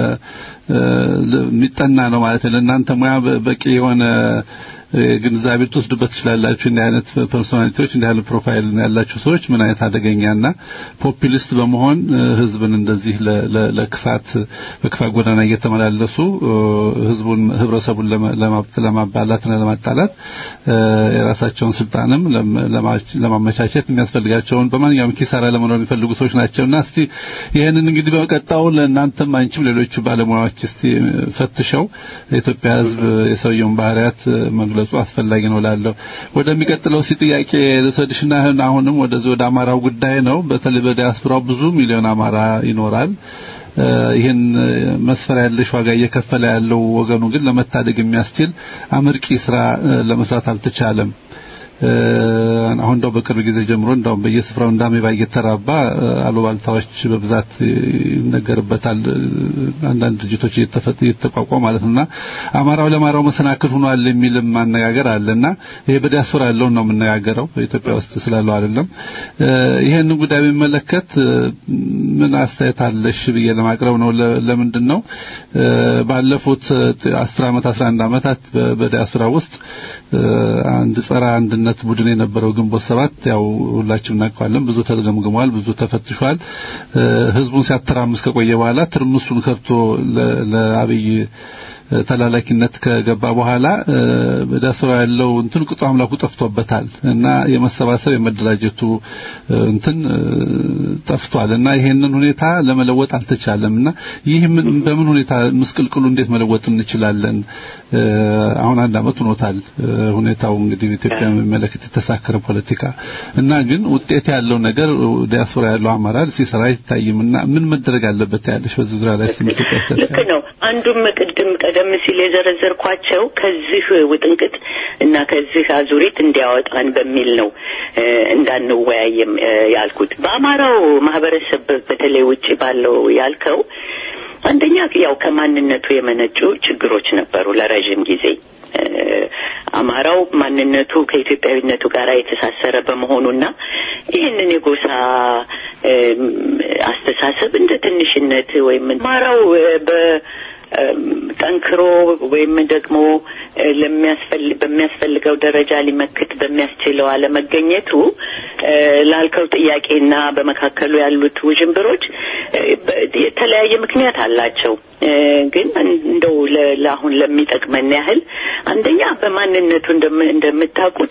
የሚጠና ነው ማለት ነው። ለእናንተ ሙያ በቂ የሆነ ግንዛቤ ልትወስዱበት ትችላላችሁ። እንዲህ አይነት ፐርሶናሊቲዎች እንዲህ አይነት ፕሮፋይል ያላቸው ሰዎች ምን አይነት አደገኛና ፖፑሊስት በመሆን ህዝብን እንደዚህ ለክፋት በክፋት ጎዳና እየተመላለሱ ህዝቡን ህብረተሰቡን ለማባላትና ለማጣላት የራሳቸውን ስልጣንም ለማመቻቸት የሚያስፈልጋቸውን በማንኛውም ኪሳራ ለመኖር የሚፈልጉ ሰዎች ናቸውና እስቲ ይህንን እንግዲህ በቀጣው ለእናንተም አንቺም ሌሎቹ ባለሙያዎች እስቲ ፈትሸው የኢትዮጵያ ህዝብ የሰውየውን ባህሪያት መግለጹ አስፈላጊ ነው ላለው ወደሚቀጥለው ሲ ጥያቄ ልውሰድሽና አሁንም ወደዚህ ወደ አማራው ጉዳይ ነው። በተለይ በዲያስፖራው ብዙ ሚሊዮን አማራ ይኖራል። ይህን መስፈሪያ ያለሽ ዋጋ እየከፈለ ያለው ወገኑ ግን ለመታደግ የሚያስችል አመርቂ ስራ ለመስራት አልተቻለም። አሁን እንደው በቅርብ ጊዜ ጀምሮ እንደው በየስፍራው እንዳሜባ እየተራባ አሉባልታዎች በብዛት ይነገርበታል። አንዳንድ ድርጅቶች እየተቋቋሙ ማለት ነውና አማራው ለአማራው መሰናክል ሆኗል የሚልም አነጋገር አለና ይሄ በዲያስፖራ ያለውን ነው የምነጋገረው በኢትዮጵያ ውስጥ ስላለው አይደለም። ይሄን ጉዳይ የሚመለከት ምን አስተያየት አለሽ ብዬ ለማቅረብ ነው። ለምንድን ነው ባለፉት 10 ዓመት 11 ዓመታት በዲያስፖራ ውስጥ አንድ ጸረ አንድነት ቡድን የነበረው ግንቦት ሰባት ያው ሁላችንም እናውቀዋለን። ብዙ ተገምግሟል፣ ብዙ ተፈትሿል። ህዝቡን ሲያተራምስ ከቆየ በኋላ ትርምሱን ከብቶ ለአብይ ተላላኪነት ከገባ በኋላ በዳስራ ያለው እንትን ቅጡ አምላኩ ጠፍቶበታል እና የመሰባሰብ የመደራጀቱ እንትን ጠፍቷል እና ይሄንን ሁኔታ ለመለወጥ አልተቻለም እና ይህ በምን ሁኔታ ምስቅልቅሉ እንዴት መለወጥ እንችላለን? አሁን አንድ አመት ሆኖታል ሁኔታው እንግዲህ ኢትዮጵያ የሚመለከት የተሳከረ ፖለቲካ እና ግን ውጤት ያለው ነገር ዲያስፖራ ያለው አመራር ሲሰራ አይታይምና ምን መደረግ አለበት ያለሽ በዚህ ዙሪያ ላይ ስምት ልክ ነው። አንዱም ቅድም ቀደም ሲል የዘረዘርኳቸው ከዚህ ውጥንቅጥ እና ከዚህ አዙሪት እንዲያወጣን በሚል ነው እንዳንወያየም ያልኩት። በአማራው ማህበረሰብ በተለይ ውጭ ባለው ያልከው አንደኛ ያው ከማንነቱ የመነጩ ችግሮች ነበሩ ለረዥም ጊዜ አማራው ማንነቱ ከኢትዮጵያዊነቱ ጋር የተሳሰረ በመሆኑና ይህንን የጎሳ አስተሳሰብ እንደ ትንሽነት ወይም አማራው በ ጠንክሮ ወይም ደግሞ በሚያስፈልገው ደረጃ ሊመክት በሚያስችለው አለመገኘቱ ላልከው ጥያቄና በመካከሉ ያሉት ውዥንብሮች የተለያየ ምክንያት አላቸው። ግን እንደው ለአሁን ለሚጠቅመን ያህል አንደኛ በማንነቱ እንደምታውቁት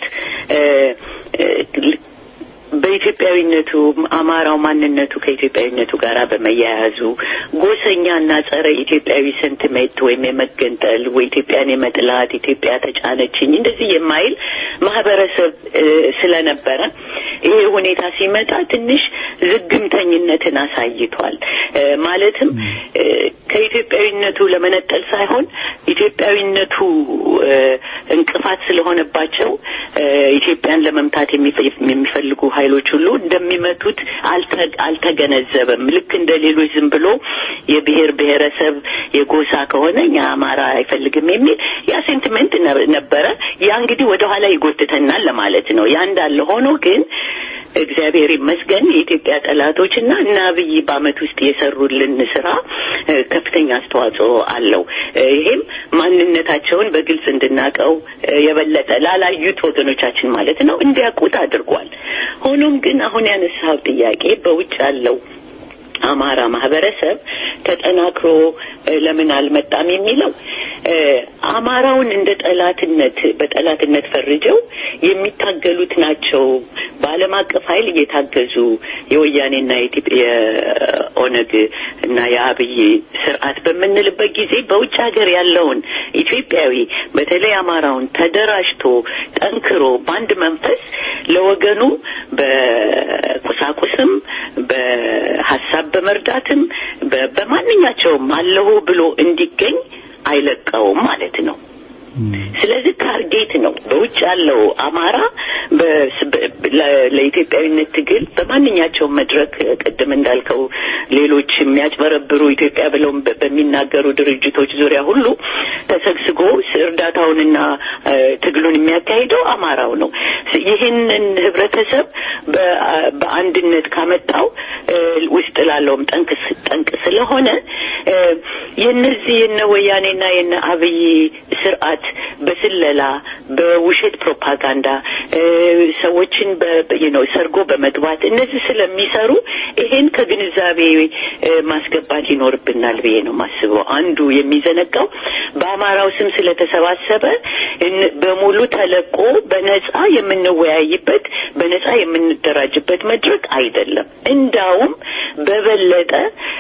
በኢትዮጵያዊነቱ አማራው ማንነቱ ከኢትዮጵያዊነቱ ጋር በመያያዙ ጎሰኛና ጸረ ኢትዮጵያዊ ሰንቲሜንት ወይም የመገንጠል ወይ ኢትዮጵያን የመጥላት ኢትዮጵያ ተጫነችኝ እንደዚህ የማይል ማህበረሰብ ስለነበረ ይሄ ሁኔታ ሲመጣ ትንሽ ዝግምተኝነትን አሳይቷል። ማለትም ከኢትዮጵያዊነቱ ለመነጠል ሳይሆን ኢትዮጵያዊነቱ እንቅፋት ስለሆነባቸው ኢትዮጵያን ለመምታት የሚፈልጉ ኃይሎች ሁሉ እንደሚመቱት አልተገነዘበም። ልክ እንደ ሌሎች ዝም ብሎ የብሔር ብሔረሰብ የጎሳ ከሆነ እኛ አማራ አይፈልግም የሚል ያ ሴንቲሜንት ነበረ። ያ እንግዲህ ወደ ኋላ ይጎትተናል ለማለት ነው። ያ እንዳለ ሆኖ ግን እግዚአብሔር ይመስገን የኢትዮጵያ ጠላቶች እና እና አብይ በአመት ውስጥ የሰሩልን ስራ ከፍተኛ አስተዋጽኦ አለው። ይሄም ማንነታቸውን በግልጽ እንድናቀው የበለጠ ላላዩት ወገኖቻችን ማለት ነው እንዲያውቁት አድርጓል። ሆኖም ግን አሁን ያነሳው ጥያቄ በውጭ ያለው አማራ ማህበረሰብ ተጠናክሮ ለምን አልመጣም የሚለው አማራውን እንደ ጠላትነት በጠላትነት ፈርጀው የሚታገሉት ናቸው። በዓለም አቀፍ ኃይል እየታገዙ የወያኔና የኦነግ እና የአብይ ስርዓት በምንልበት ጊዜ በውጭ ሀገር ያለውን ኢትዮጵያዊ በተለይ አማራውን ተደራጅቶ ጠንክሮ በአንድ መንፈስ ለወገኑ በቁሳቁስም በሀሳብ በመርዳትም በ- በማንኛቸውም አለሁ ብሎ እንዲገኝ አይለቀውም ማለት ነው። ስለዚህ ታርጌት ነው። በውጭ ያለው አማራ በስ- በ- ለ- ለኢትዮጵያዊነት ትግል በማንኛቸውም መድረክ ቅድም እንዳልከው ሌሎች የሚያጭበረብሩ ኢትዮጵያ ብለው በ- በሚናገሩ ድርጅቶች ዙሪያ ሁሉ ተሰግስጎ ስ- እርዳታውንና እ፣ ትግሉን የሚያካሂደው አማራው ነው። ስ- ይህንን ህብረተሰብ በ- በአንድነት ካመጣው እ፣ ውስጥ ላለውም ጠንቅ ስ- ጠንቅ ስለሆነ እ፣ የነዚህ የነ ወያኔና የነ አብይ ስርዓት በስለላ በውሸት ፕሮፓጋንዳ እ፣ ሰዎችን በ- በ- you know ሰርጎ በመግባት እነዚህ ስለሚሰሩ ይሄን ከግንዛቤ እ፣ ማስገባት ይኖርብናል ብዬ ነው የማስበው። አንዱ የሚዘነጋው በአማራው ስም ስለተሰባሰበ እን- በሙሉ ተለቆ በነጻ የምንወያይበት በነጻ የምንደራጅበት መድረክ አይደለም። እንዳውም በበለጠ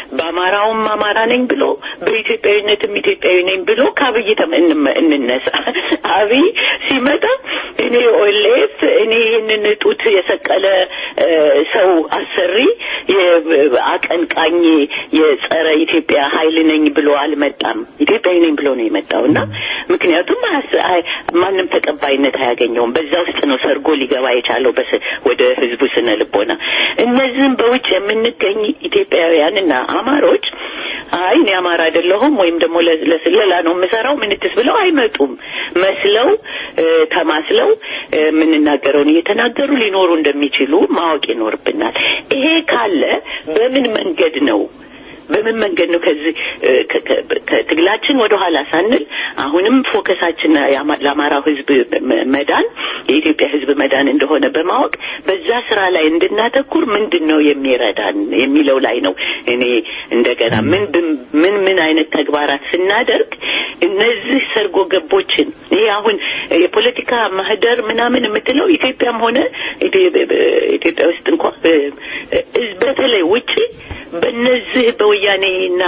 በአማራውም አማራ ነኝ ብሎ በኢትዮጵያዊነትም ኢትዮጵያዊ ነኝ ብሎ ከአብይ ተም- እንመ- እንነሳ። አብይ ሲመጣ እኔ ኦሌፍ እኔ ይህንን ጡት የሰቀለ እ፣ ሰው አሰሪ የ- አቀንቃኝ የጸረ ኢትዮጵያ ኃይል ነኝ ብሎ አልመጣም። ኢትዮጵያዊ ነኝ ብሎ ነው የመጣው እና ምክንያቱም አያስ- አይ- ማንም ተቀባይነት አያገኘውም። በዛ ውስጥ ነው ሰርጎ ሊገባ የቻለው በስ- ወደ ህዝቡ ስነ ልቦና። እነዚህም በውጭ የምንገኝ ኢትዮጵያውያንና አማሮች አይ እኔ አማራ አይደለሁም ወይም ደግሞ ለ- ለስለላ ነው የምሰራው ምንትስ ብለው አይመጡም። መስለው እ፣ ተማስለው እ፣ የምንናገረውን እየተናገሩ ሊኖሩ እንደሚችሉ ማወቅ ይኖርብናል። ይሄ ካለ በምን መንገድ ነው በምን መንገድ ነው ከዚህ እ፣ ከ- ከ- ከትግላችን ወደ ኋላ ሳንል አሁንም ፎከሳችን የአማ- ለአማራው ህዝብ መ- መዳን የኢትዮጵያ ህዝብ መዳን እንደሆነ በማወቅ በዛ ስራ ላይ እንድናተኩር ምንድን ነው የሚረዳን የሚለው ላይ ነው እኔ እንደገና ምን ብን- ምን ምን አይነት ተግባራት ስናደርግ እነዚህ ሰርጎ ገቦችን ይሄ አሁን የፖለቲካ ማህደር ምናምን የምትለው ኢትዮጵያም ሆነ ኢትዮ- ኢትዮጵያ ውስጥ እንኳ እ፣ እ፣ በተለይ ውጪ በእነዚህ በወያኔ እና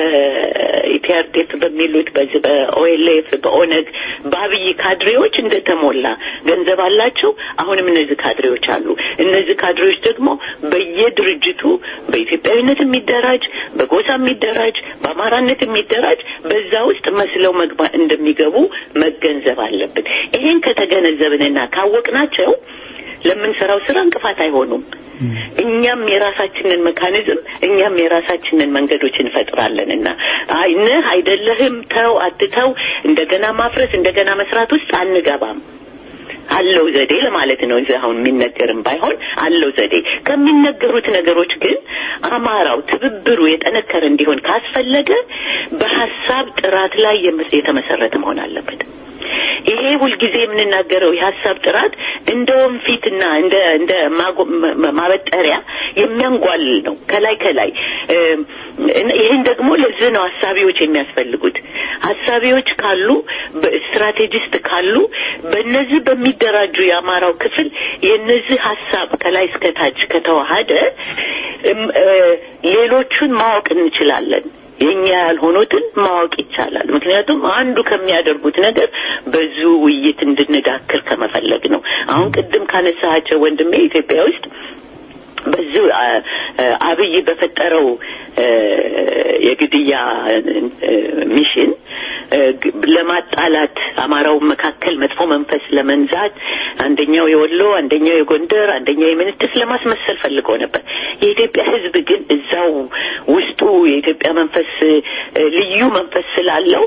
በኢፒአርዴፍ በሚሉት በዚህ በኦኤልኤፍ በኦነግ በአብይ ካድሬዎች እንደተሞላ ገንዘብ አላቸው። አሁንም እነዚህ ካድሬዎች አሉ። እነዚህ ካድሬዎች ደግሞ በየድርጅቱ በኢትዮጵያዊነት የሚደራጅ በጎሳ የሚደራጅ በአማራነት የሚደራጅ በዛ ውስጥ መስለው መግባት እንደሚገቡ መገንዘብ አለብን። ይሄን ከተገነዘብንና ካወቅናቸው ለምንሰራው ስራ እንቅፋት አይሆኑም። እኛም የራሳችንን መካኒዝም እኛም የራሳችንን መንገዶች እንፈጥራለንና አይ ነህ አይደለህም፣ ተው አትተው፣ እንደገና ማፍረስ እንደገና መስራት ውስጥ አንገባም። አለው ዘዴ ለማለት ነው። እዚህ አሁን የሚነገርም ባይሆን አለው ዘዴ። ከሚነገሩት ነገሮች ግን አማራው ትብብሩ የጠነከረ እንዲሆን ካስፈለገ በሀሳብ ጥራት ላይ የመ- የተመሰረተ መሆን አለበት። ይሄ ሁልጊዜ የምንናገረው የሀሳብ ጥራት እንደ ወንፊትና እንደ እንደ ማጎ- ማ- ማበጠሪያ የሚያንጓልል ነው ከላይ ከላይ እ፣ ይህን ደግሞ ለዚህ ነው ሀሳቢዎች የሚያስፈልጉት። ሀሳቢዎች ካሉ ስትራቴጂስት ካሉ በእነዚህ በሚደራጁ የአማራው ክፍል የነዚህ ሀሳብ ከላይ እስከታች ከተዋሃደ እም፣ እ፣ ሌሎቹን ማወቅ እንችላለን። የኛ ያልሆኑትን ማወቅ ይቻላል። ምክንያቱም አንዱ ከሚያደርጉት ነገር በዙ ውይይት እንድንዳክር ከመፈለግ ነው። አሁን ቅድም ካነሳሃቸው ወንድሜ ኢትዮጵያ ውስጥ በዚሁ አ- አ- አብይ በፈጠረው እ፣ የግድያ እ፣ ሚሽን እ፣ ግ- ለማጣላት አማራው መካከል መጥፎ መንፈስ ለመንዛት አንደኛው የወሎ አንደኛው የጎንደር አንደኛው የምንትስ ለማስመሰል ፈልገው ነበር። የኢትዮጵያ ሕዝብ ግን እዛው ውስጡ የኢትዮጵያ መንፈስ እ፣ ልዩ መንፈስ ስላለው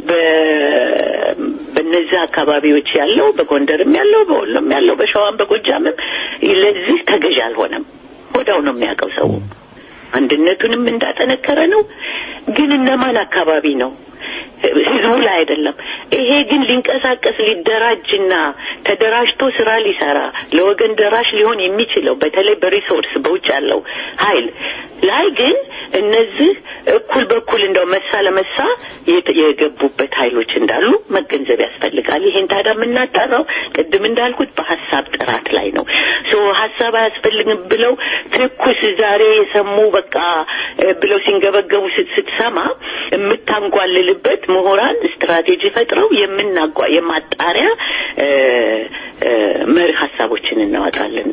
በ- በእነዚህ አካባቢዎች ያለው በጎንደርም ያለው በወሎም ያለው በሸዋም በጎጃምም ለዚህ ተገዥ አልሆነም። ወዳው ነው የሚያውቀው ሰው አንድነቱንም እንዳጠነከረ ነው። ግን እነማን አካባቢ ነው? ህዝቡ ላይ አይደለም። ይሄ ግን ሊንቀሳቀስ ሊደራጅና ተደራጅቶ ስራ ሊሰራ ለወገን ደራሽ ሊሆን የሚችለው በተለይ በሪሶርስ በውጭ ያለው ኃይል ላይ ግን እነዚህ እኩል በኩል እንደው መሳ ለመሳ የት- የገቡበት ኃይሎች እንዳሉ መገንዘብ ያስፈልጋል። ይሄን ታዲያ የምናጣራው ቅድም እንዳልኩት በሀሳብ ጥራት ላይ ነው። ሶ ሀሳብ አያስፈልግም ብለው ትኩስ ዛሬ የሰሙ በቃ እ፣ ብለው ሲንገበገቡ ስት- ስትሰማ የምታንጓልልበት ምሁራን ስትራቴጂ ፈጥረው የምናጓ የማጣሪያ እ፣ እ፣ መርህ ሀሳቦችን እናወጣለን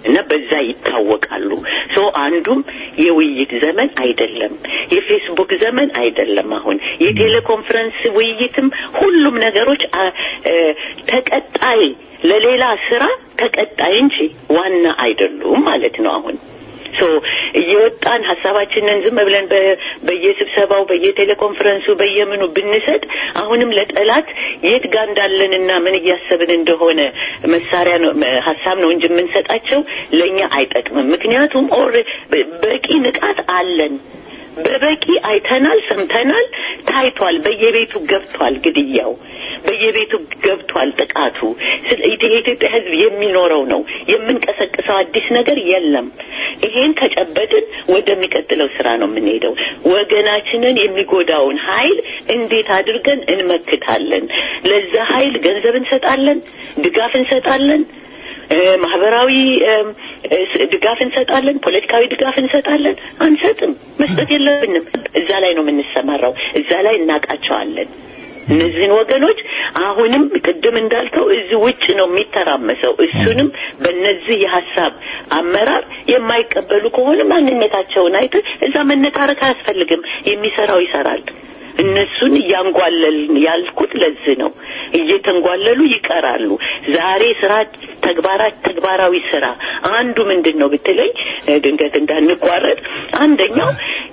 እና በዛ ይታወቃሉ። ሶ አንዱም የውይይት ዘመን አይደለም፣ የፌስቡክ ዘመን አይደለም። አሁን የቴሌኮንፈረንስ ውይይትም ሁሉም ነገሮች ተቀጣይ ለሌላ ስራ ተቀጣይ እንጂ ዋና አይደሉም ማለት ነው አሁን ሶ እየወጣን ሀሳባችንን ዝም ብለን በየስብሰባው በየቴሌኮንፈረንሱ በየምኑ ብንሰጥ አሁንም ለጠላት የት ጋር እንዳለንና ምን እያሰብን እንደሆነ መሳሪያ ነው ሀሳብ ነው እንጂ የምንሰጣቸው ለእኛ አይጠቅምም። ምክንያቱም ኦር በቂ ንቃት አለን። በበቂ አይተናል፣ ሰምተናል፣ ታይቷል። በየቤቱ ገብቷል ግድያው በየቤቱ ገብቷል ጥቃቱ። የኢትዮጵያ ሕዝብ የሚኖረው ነው። የምንቀሰቅሰው አዲስ ነገር የለም። ይሄን ከጨበጥን ወደሚቀጥለው ስራ ነው የምንሄደው። ወገናችንን የሚጎዳውን ኃይል እንዴት አድርገን እንመክታለን? ለዛ ኃይል ገንዘብ እንሰጣለን፣ ድጋፍ እንሰጣለን ማህበራዊ ድጋፍ እንሰጣለን፣ ፖለቲካዊ ድጋፍ እንሰጣለን። አንሰጥም፣ መስጠት የለብንም። እዛ ላይ ነው የምንሰማራው፣ እዛ ላይ እናውቃቸዋለን። እነዚህን ወገኖች አሁንም ቅድም እንዳልከው እዚህ ውጭ ነው የሚተራመሰው። እሱንም በእነዚህ የሀሳብ አመራር የማይቀበሉ ከሆነ ማንነታቸውን አይተህ እዛ መነታረክ አያስፈልግም። የሚሰራው ይሰራል። እነሱን እያንጓለልን ያልኩት ለዚህ ነው። እየተንጓለሉ ይቀራሉ። ዛሬ ስራ ተግባራት ተግባራዊ ስራ አንዱ ምንድን ነው ብትለኝ ድንገት እንዳንቋረጥ አንደኛው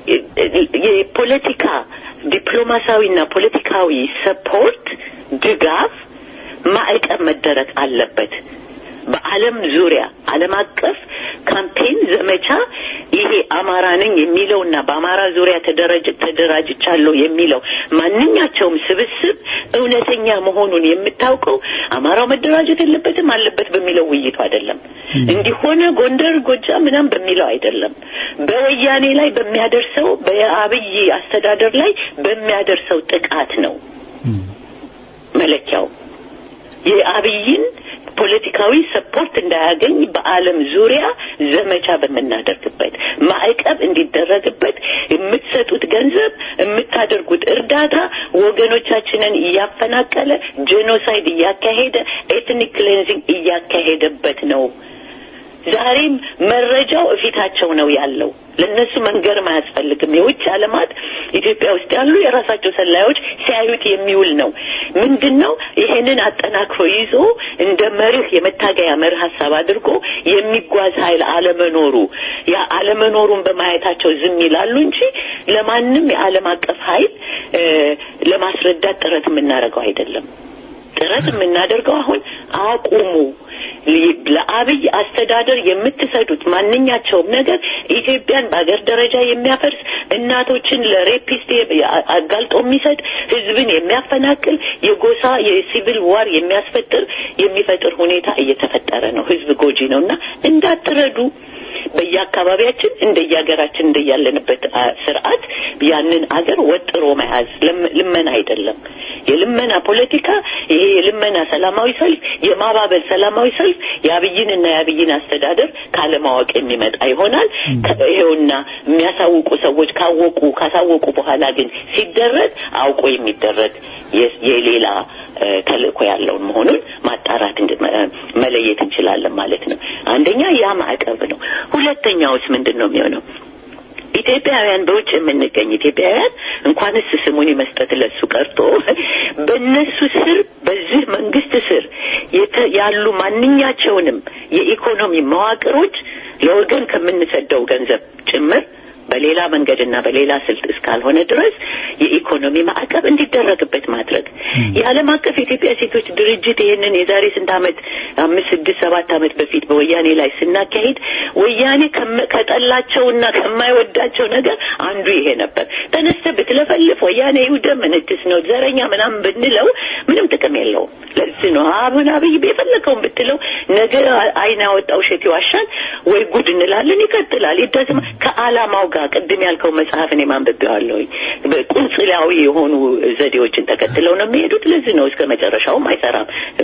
የፖለቲካ ዲፕሎማሲያዊና ፖለቲካዊ ሰፖርት ድጋፍ ማዕቀብ መደረግ አለበት። በዓለም ዙሪያ ዓለም አቀፍ ካምፔን ዘመቻ ይሄ አማራ ነኝ የሚለውና በአማራ ዙሪያ ተደራጅቻለሁ የሚለው ማንኛቸውም ስብስብ እውነተኛ መሆኑን የምታውቀው አማራው መደራጀት የለበትም አለበት በሚለው ውይይቱ አይደለም። እንዲሆነ ጎንደር፣ ጎጃም ምናም በሚለው አይደለም። በወያኔ ላይ በሚያደርሰው በአብይ አስተዳደር ላይ በሚያደርሰው ጥቃት ነው መለኪያው የአብይን ፖለቲካዊ ሰፖርት እንዳያገኝ በዓለም ዙሪያ ዘመቻ በምናደርግበት ማዕቀብ እንዲደረግበት የምትሰጡት ገንዘብ የምታደርጉት እርዳታ ወገኖቻችንን እያፈናቀለ ጄኖሳይድ እያካሄደ ኤትኒክ ክሌንዚንግ እያካሄደበት ነው። ዛሬም መረጃው እፊታቸው ነው ያለው። ለነሱ መንገርም አያስፈልግም። የውጭ ዓለማት ኢትዮጵያ ውስጥ ያሉ የራሳቸው ሰላዮች ሲያዩት የሚውል ነው። ምንድን ነው ይሄንን አጠናክሮ ይዞ እንደ መርህ የመታገያ መርህ ሀሳብ አድርጎ የሚጓዝ ኃይል አለመኖሩ ያ አለመኖሩን በማየታቸው ዝም ይላሉ እንጂ ለማንም የዓለም አቀፍ ኃይል ለማስረዳት ጥረት የምናደርገው አይደለም። ጥረት የምናደርገው አሁን አቁሙ ለአብይ አስተዳደር የምትሰዱት ማንኛቸውም ነገር ኢትዮጵያን በአገር ደረጃ የሚያፈርስ እናቶችን ለሬፒስት አጋልጦ የሚሰጥ ሕዝብን የሚያፈናቅል የጎሳ የሲቪል ዋር የሚያስፈጥር የሚፈጥር ሁኔታ እየተፈጠረ ነው። ሕዝብ ጎጂ ነው እና እንዳትረዱ በየአካባቢያችን እንደየሀገራችን እንደያለንበት ስርዓት ያንን አገር ወጥሮ መያዝ ልመና አይደለም። የልመና ፖለቲካ ይሄ የልመና ሰላማዊ ሰልፍ፣ የማባበል ሰላማዊ ሰልፍ የአብይንና የአብይን አስተዳደር ካለማወቅ የሚመጣ ይሆናል። ይሄውና የሚያሳውቁ ሰዎች ካወቁ ካሳወቁ በኋላ ግን ሲደረግ አውቆ የሚደረግ የሌላ ተልእኮ ያለውን መሆኑን ማጣራት መለየት እንችላለን ማለት ነው። አንደኛ ያ ማዕቀብ ነው። ሁለተኛውስ ምንድን ነው የሚሆነው? ኢትዮጵያውያን በውጭ የምንገኝ ኢትዮጵያውያን እንኳንስ ስሙን መስጠት ለሱ ቀርቶ በእነሱ ስር በዚህ መንግስት ስር ያሉ ማንኛቸውንም የኢኮኖሚ መዋቅሮች ለወገን ከምንሰደው ገንዘብ ጭምር በሌላ መንገድና በሌላ ስልት እስካልሆነ ድረስ የኢኮኖሚ ማዕቀብ እንዲደረግበት ማድረግ የዓለም አቀፍ የኢትዮጵያ ሴቶች ድርጅት ይህንን የዛሬ ስንት ዓመት አምስት ስድስት ሰባት ዓመት በፊት በወያኔ ላይ ስናካሂድ ወያኔ ከጠላቸውና ከማይወዳቸው ነገር አንዱ ይሄ ነበር። ተነስተ ብትለፈልፍ ወያኔ ይውደም ምንትስ ነው ዘረኛ ምናምን ብንለው ምንም ጥቅም የለውም። ለዚህ ነው አሁን አብይ የፈለገውን ብትለው ነገ አይን ያወጣ ውሸት ይዋሻል ወይ ጉድ እንላለን። ይቀጥላል። ይደስማ ከዓላማው ጋር ቅድም ያልከው መጽሐፍ እኔ ማንብቤዋለሁኝ። ቁንጽላዊ የሆኑ ዘዴዎችን ተከትለው ነው የሚሄዱት። ለዚህ ነው እስከ መጨረሻውም አይሰራም፣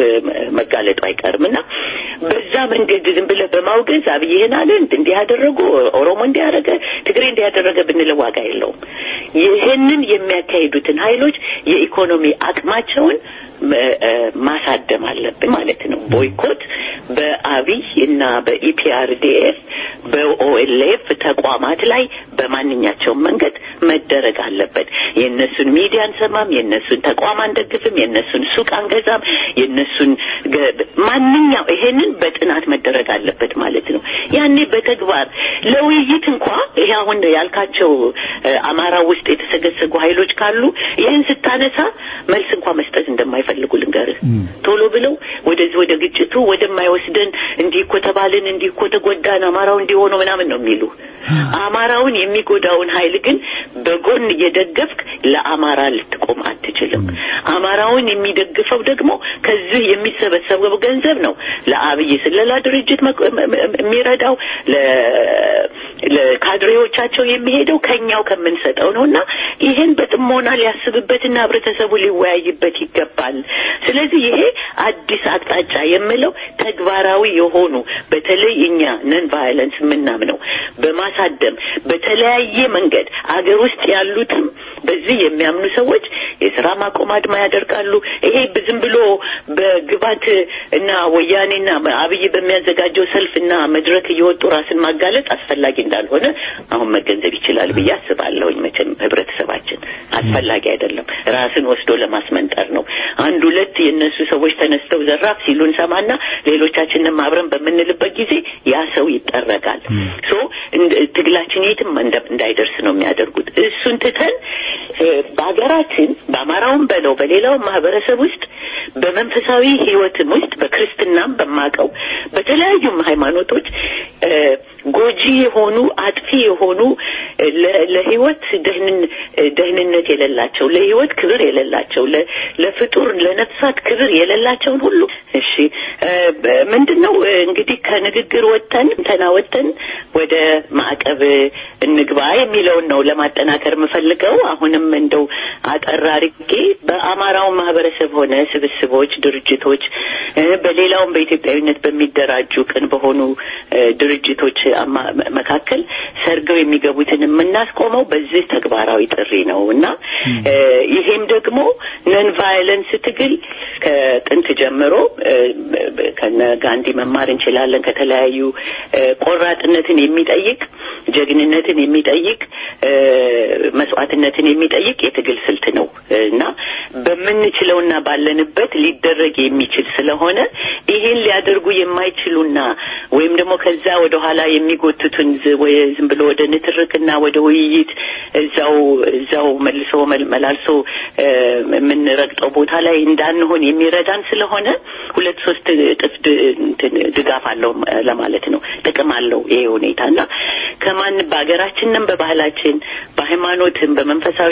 መጋለጡ አይቀርም እና በዛ መንገድ ዝም ብለህ በማውገዝ አብይ ይህን አለ እንዲህ ያደረጉ ኦሮሞ እንዲህ ያደረገ ትግሬ እንዲህ ያደረገ ብንለው ዋጋ የለውም። ይህንን የሚያካሂዱትን ኃይሎች የኢኮኖሚ አቅማቸውን ማሳደም አለብን ማለት ነው። ቦይኮት በአብይ እና በኢፒአርዲኤፍ በኦኤልኤፍ ተቋማት ላይ በማንኛቸውም መንገድ መደረግ አለበት። የእነሱን ሚዲያ አንሰማም፣ የእነሱን ተቋም አንደግፍም፣ የእነሱን ሱቅ አንገዛም፣ የእነሱን ማንኛው ይሄንን በጥናት መደረግ አለበት ማለት ነው። ያኔ በተግባር ለውይይት እንኳ ይሄ አሁን ያልካቸው አማራ ውስጥ የተሰገሰጉ ኃይሎች ካሉ ይህን ስታነሳ መልስ እንኳ መስጠት እንደማይፈልጉ ልንገርህ። ቶሎ ብለው ወደዚህ ወደ ግጭቱ ወደማይወስደን እንዲህ እኮ ተባልን፣ እንዲህ እኮ ተጎዳን፣ አማራው እንዲሆኑ ምናምን ነው የሚሉ አማራውን የሚጎዳውን ኃይል ግን በጎን እየደገፍክ ለአማራ ልትቆም አትችልም። አማራውን የሚደግፈው ደግሞ ከዚህ የሚሰበሰበው ገንዘብ ነው ለአብይ ስለላ ድርጅት የሚረዳው ለካድሬዎቻቸው የሚሄደው ከኛው ከምንሰጠው ነው እና ይህን በጥሞና ሊያስብበትና ህብረተሰቡ ሊወያይበት ይገባል። ስለዚህ ይሄ አዲስ አቅጣጫ የምለው ተግባራዊ የሆኑ በተለይ እኛ ነን ቫዮለንስ የምናምነው በማሳደም በተለያየ መንገድ አገር ውስጥ ያሉትም በዚህ የሚያምኑ ሰዎች የስራ ማቆም አድማ ያደርጋሉ። ይሄ ዝም ብሎ በግባት እና ወያኔና አብይ በሚያዘጋጀው ሰልፍና መድረክ እየወጡ ራስን ማጋለጥ አስፈላጊ እንዳልሆነ አሁን መገንዘብ ይችላል ብዬ አስባለሁኝ። መቼም ህብረተሰባችን አስፈላጊ አይደለም፣ ራስን ወስዶ ለማስመንጠር ነው። አንድ ሁለት የእነሱ ሰዎች ተነስተው ዘራፍ ሲሉ እንሰማና ሌሎቻችንም አብረን በምንልበት ጊዜ ያ ሰው ይጠረጋል። ሶ ትግላችን የትም እንዳይደርስ ነው የሚያደርጉት። እሱን ትተን በሀገራችን በአማራውም በለው በሌላውም ማህበረሰብ ውስጥ በመንፈሳዊ ህይወትም ውስጥ በክርስትናም በማቀው በተለያዩም ሃይማኖቶች ጎጂ የሆኑ አጥፊ የሆኑ ለህይወት ደህንነት የሌላቸው ለህይወት ክብር የሌላቸው ለፍጡር ለነፍሳት ክብር የሌላቸውን ሁሉ እሺ ምንድን ነው እንግዲህ ከንግግር ወጥተን እንተና ወጥተን ወደ ማዕቀብ እንግባ የሚለውን ነው ለማጠናከር የምፈልገው። አሁንም እንደው አጠር አድርጌ በአማራው ማህበረሰብ ሆነ ስብስቦች፣ ድርጅቶች በሌላውም በኢትዮጵያዊነት በሚደራጁ ቅን በሆኑ ድርጅቶች መካከል ሰርገው የሚገቡትን የምናስቆመው በዚህ ተግባራዊ ጥሪ ነው እና ይሄም ደግሞ ነን ቫይለንስ ትግል ከጥንት ጀምሮ ከነ ጋንዲ መማር እንችላለን። ከተለያዩ ቆራጥነትን የሚጠይቅ ጀግንነትን የሚጠይቅ መስዋዕትነትን የሚጠይቅ የትግል ስልት ነው እና በምንችለውና ባለንበት ሊደረግ የሚችል ስለሆነ ይህን ሊያደርጉ የማይችሉና ወይም ደግሞ ከዛ ወደ ኋላ የሚጎትቱን ዝም ብሎ ወደ ንትርክና ወደ ውይይት እዛው እዛው መልሶ መላልሶ የምንረግጠው ቦታ ላይ እንዳንሆን የሚረዳን ስለሆነ ሁለት ሶስት እጥፍ ድጋፍ አለው ለማለት ነው። ጥቅም አለው ይሄ ሁኔታ እና ከማን በሀገራችንም በባህላችን በሃይማኖትም በመንፈሳዊ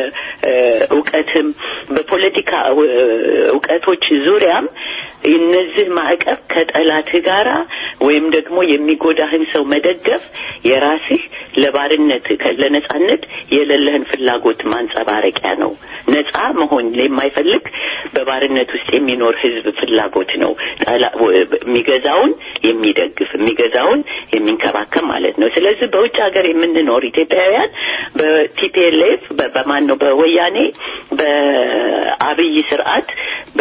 እውቀትም በፖለቲካ እውቀቶች ዙሪያም እነዚህ ማዕቀብ ከጠላትህ ጋራ ወይም ደግሞ የሚጎዳህን ሰው መደገፍ የራስህ ለባርነት ለነጻነት የሌለህን ፍላጎት ማንጸባረቂያ ነው። ነጻ መሆን የማይፈልግ በባርነት ውስጥ የሚኖር ህዝብ ፍላጎት ነው። የሚገዛውን የሚደግፍ የሚገዛውን የሚንከባከብ ማለት ነው። ስለዚህ በውጭ ሀገር የምንኖር ኢትዮጵያውያን በቲፒኤልኤፍ በማን ነው በወያኔ በአብይ ስርዓት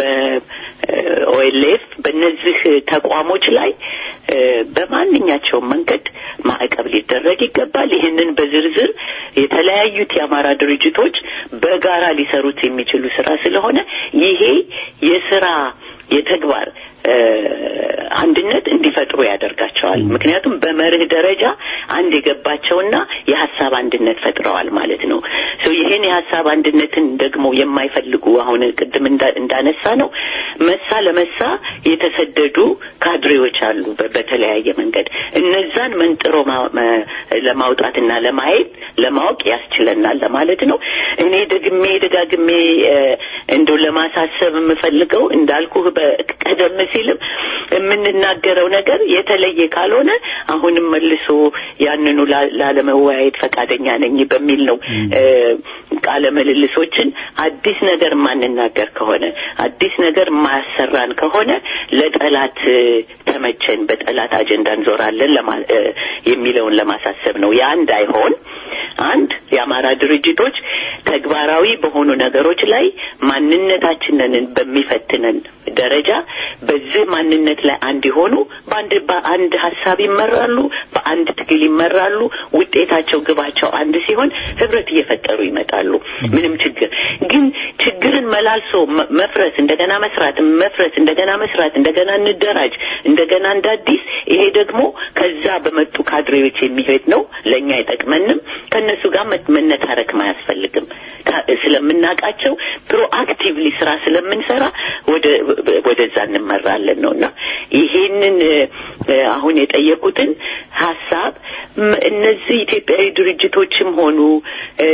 በኦኤልኤፍ በእነዚህ ተቋሞች ላይ በማንኛቸውም መንገድ ማዕቀብ ሊደረግ ይገባል። ይህንን በዝርዝር የተለያዩት የአማራ ድርጅቶች በጋራ ሊሰሩት የሚችሉ ስራ ስለሆነ ይሄ የስራ የተግባር አንድነት እንዲፈጥሩ ያደርጋቸዋል። ምክንያቱም በመርህ ደረጃ አንድ የገባቸውና የሀሳብ አንድነት ፈጥረዋል ማለት ነው። ይህን የሀሳብ አንድነትን ደግሞ የማይፈልጉ አሁን ቅድም እንዳነሳ ነው መሳ ለመሳ የተሰደዱ ካድሬዎች አሉ በተለያየ መንገድ እነዛን መንጥሮ ለማውጣትና ለማየት ለማወቅ ያስችለናል ለማለት ነው። እኔ ደግሜ ደጋግሜ እንደው ለማሳሰብ የምፈልገው እንዳልኩህ ቀደም ሲልም የምንናገረው ነገር የተለየ ካልሆነ አሁንም መልሶ ያንኑ ላለመወያየት ፈቃደኛ ነኝ በሚል ነው ቃለ ምልልሶችን አዲስ ነገር ማንናገር ከሆነ አዲስ ነገር ማያሰራን ከሆነ ለጠላት ተመቸን፣ በጠላት አጀንዳ እንዞራለን የሚለውን ለማሳሰብ ነው። ያ እንዳይሆን አንድ የአማራ ድርጅቶች ተግባራዊ በሆኑ ነገሮች ላይ ማንነታችንን በሚፈትነን ደረጃ በዚህ ማንነት ላይ አንድ የሆኑ በአንድ በአንድ ሀሳብ ይመራሉ፣ በአንድ ትግል ይመራሉ። ውጤታቸው ግባቸው አንድ ሲሆን ህብረት እየፈጠሩ ይመጣሉ። ምንም ችግር ግን ችግርን መላልሶ መ- መፍረስ፣ እንደገና መስራት፣ መፍረስ፣ እንደገና መስራት፣ እንደገና እንደራጅ፣ እንደገና እንደ አዲስ ይሄ ደግሞ ከዛ በመጡ ካድሬዎች የሚሄድ ነው። ለእኛ አይጠቅመንም። ከእነሱ ጋር መ- መነታረክም አያስፈልግም። ታ- ስለምናውቃቸው ፕሮአክቲቭሊ ስራ ስለምንሰራ ወደ ወደዛ እንመራለን ነው እና ይሄንን እ፣ አሁን የጠየቁትን ሀሳብ ም- እነዚህ ኢትዮጵያዊ ድርጅቶችም ሆኑ እ፣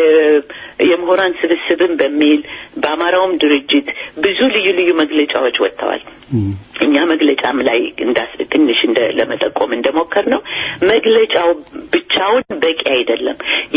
የምሁራን ስብስብን በሚል በአማራውም ድርጅት ብዙ ልዩ ልዩ መግለጫዎች ወጥተዋል። እኛ መግለጫም ላይ እንዳስ ትንሽ እንደ ለመጠቆም እንደሞከር ነው መግለጫው ብቻውን በቂ አይደለም።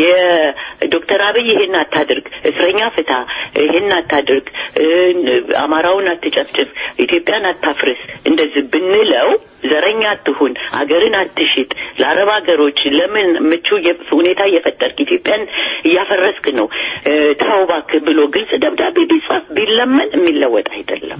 የዶክተር አብይ ይሄን አታድርግ፣ እስረኛ ፍታ፣ ይሄን አታድርግ፣ እ፣ አማራውን አትጨፍጭፍ፣ ኢትዮጵያን አታፍርስ እንደዚህ ብንለው ዘረኛ አትሁን፣ አገርን አትሽጥ፣ ለአረብ ሀገሮች ለምን ምቹ የ- ሁኔታ እየፈጠርክ ኢትዮጵያን እያፈረስክ ነው፣ እ፣ ተው እባክህ ብሎ ግልጽ ደብዳቤ ቢጻፍ ቢለመን የሚለወጥ አይደለም።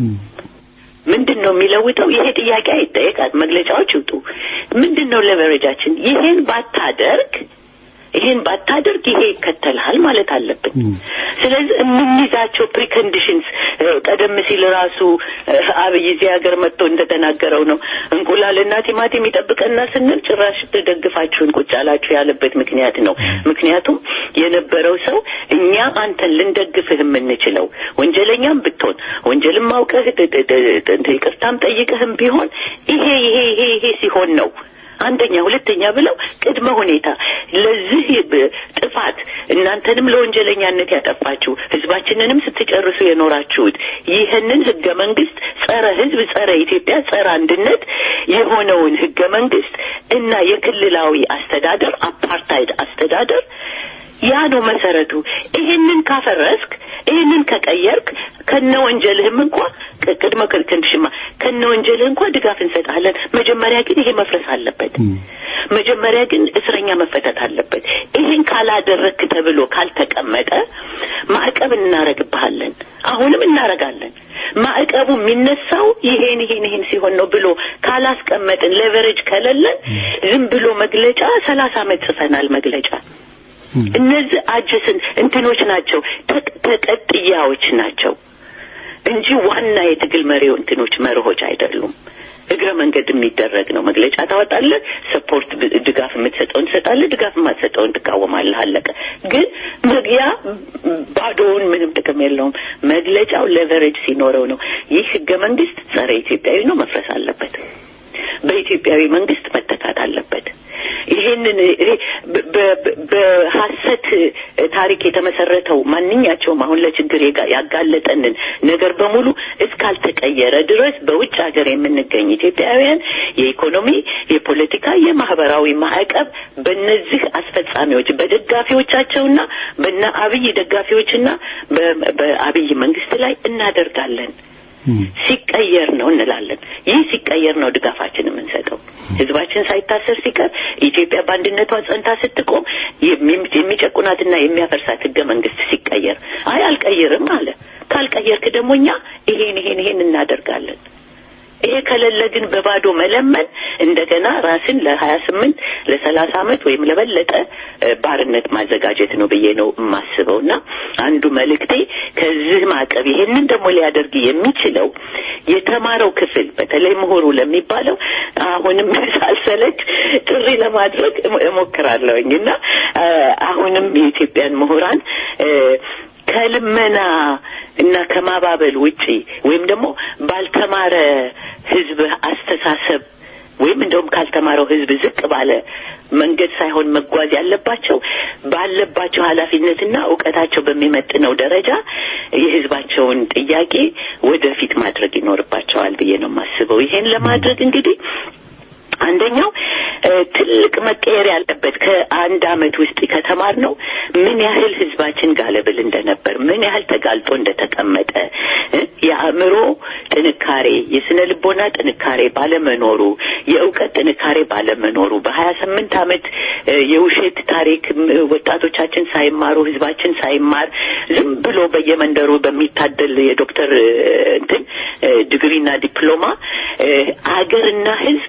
ምንድን ነው የሚለውጠው? ይሄ ጥያቄ አይጠየቃል። መግለጫዎች ይውጡ። ምንድን ነው ለቨሬጃችን? ይሄን ባታደርግ ይሄን ባታደርግ ይሄ ይከተልሃል ማለት አለብን። ስለዚህ የምንይዛቸው ፕሪኮንዲሽንስ ቀደም ሲል ራሱ እ፣ አብይ እዚህ ሀገር መጥቶ እንደተናገረው ነው እንቁላልና ቲማቲም ይጠብቀና ስንል ጭራሽ ደግፋችሁን ቁጭ አላችሁ ያለበት ምክንያት ነው። ምክንያቱም የነበረው ሰው እኛም አንተን ልንደግፍህ የምንችለው ወንጀለኛም ብትሆን ወንጀልም አውቀህ ጥ- ጥ- ጥ- ጥ- ይቅርታም ጠይቀህም ቢሆን ይሄ ይሄ ይሄ ይሄ ሲሆን ነው አንደኛ ሁለተኛ ብለው ቅድመ ሁኔታ ለዚህ ብ- ጥፋት እናንተንም ለወንጀለኛነት ያጠፋችሁ ህዝባችንንም ስትጨርሱ የኖራችሁት ይህንን ህገ መንግስት ጸረ ህዝብ፣ ጸረ ኢትዮጵያ፣ ጸረ አንድነት የሆነውን ህገ መንግስት እና የክልላዊ አስተዳደር አፓርታይድ አስተዳደር ያ ነው መሰረቱ። ይህንን ካፈረስክ፣ ይህንን ከቀየርክ ከነ ወንጀልህም እንኳ ቅ- ቅድመ ክንድሽማ ከነ ወንጀልህ እንኳ ድጋፍ እንሰጣለን። መጀመሪያ ግን ይሄ መፍረስ አለበት። መጀመሪያ ግን እስረኛ መፈታት አለበት። ይሄን ካላደረክ ተብሎ ካልተቀመጠ ማዕቀብ እናረግብሃለን። አሁንም እናረጋለን። ማዕቀቡ የሚነሳው ይሄን ይሄን ይሄን ሲሆን ነው ብሎ ካላስቀመጥን ሌቨሬጅ ከሌለን ዝም ብሎ መግለጫ ሰላሳ ዓመት ጽፈናል መግለጫ እነዚህ አጀስን እንትኖች ናቸው፣ ተቅ- ተቀጥያዎች ናቸው እንጂ ዋና የትግል መሪው እንትኖች መርሆች አይደሉም። እግረ መንገድ የሚደረግ ነው። መግለጫ ታወጣለህ፣ ሰፖርት ብ- ድጋፍ የምትሰጠውን ትሰጣለህ፣ ድጋፍ የማትሰጠውን ትቃወማለህ። አለቀ። ግን መግያ ባዶውን ምንም ጥቅም የለውም። መግለጫው ሌቨሬጅ ሲኖረው ነው። ይህ ህገ መንግስት ጸረ ኢትዮጵያዊ ነው፣ መፍረስ አለበት። በኢትዮጵያዊ መንግስት መተካት አለበት። ይሄንን ይሄ በ- በ- በሐሰት ታሪክ የተመሰረተው ማንኛቸውም አሁን ለችግር የጋ- ያጋለጠንን ነገር በሙሉ እስካልተቀየረ ድረስ በውጭ ሀገር የምንገኝ ኢትዮጵያውያን የኢኮኖሚ፣ የፖለቲካ፣ የማህበራዊ ማዕቀብ በእነዚህ አስፈጻሚዎች በደጋፊዎቻቸውና በነ አብይ ደጋፊዎችና በ- በአብይ መንግስት ላይ እናደርጋለን። ሲቀየር ነው እንላለን። ይህ ሲቀየር ነው ድጋፋችን የምንሰጠው። ህዝባችን ሳይታሰር ሲቀር ኢትዮጵያ በአንድነቷ ጸንታ ስትቆም የሚ- የሚጨቁናትና የሚያፈርሳት ህገ መንግስት ሲቀየር አይ አልቀይርም አለ። ካልቀየርክ ደግሞ እኛ ይሄን ይሄን ይሄን እናደርጋለን። ይሄ ከሌለ ግን በባዶ መለመን እንደገና ራስን ለሀያ ስምንት ለሰላሳ አመት ወይም ለበለጠ እ፣ ባርነት ማዘጋጀት ነው ብዬ ነው የማስበው እና አንዱ መልእክቴ ከዚህ ማዕቀብ ይሄንን ደግሞ ሊያደርግ የሚችለው የተማረው ክፍል በተለይ ምሁሩ ለሚባለው አሁንም ሳልሰለች ጥሪ ለማድረግ እሞ- እሞክራለሁኝ እና እ፣ አሁንም የኢትዮጵያን ምሁራን እ፣ ከልመና እና ከማባበል ውጪ ወይም ደግሞ ባልተማረ ህዝብ አስተሳሰብ ወይም እንደውም ካልተማረው ህዝብ ዝቅ ባለ መንገድ ሳይሆን መጓዝ ያለባቸው ባለባቸው ኃላፊነትና እውቀታቸው በሚመጥነው ደረጃ የህዝባቸውን ጥያቄ ወደፊት ማድረግ ይኖርባቸዋል ብዬ ነው የማስበው። ይሄን ለማድረግ እንግዲህ አንደኛው እ፣ ትልቅ መቀየር ያለበት ከአንድ አመት ውስጥ ከተማር ነው ምን ያህል ህዝባችን ጋለብል እንደነበር ምን ያህል ተጋልጦ እንደተቀመጠ እ፣ የአእምሮ ጥንካሬ የስነ ልቦና ጥንካሬ ባለመኖሩ የእውቀት ጥንካሬ ባለመኖሩ በሀያ ስምንት አመት የውሸት ታሪክ ወጣቶቻችን ሳይማሩ ህዝባችን ሳይማር ዝም ብሎ በየመንደሩ በሚታደል የዶክተር እንትን ዲግሪና ዲፕሎማ አገርና ህዝብ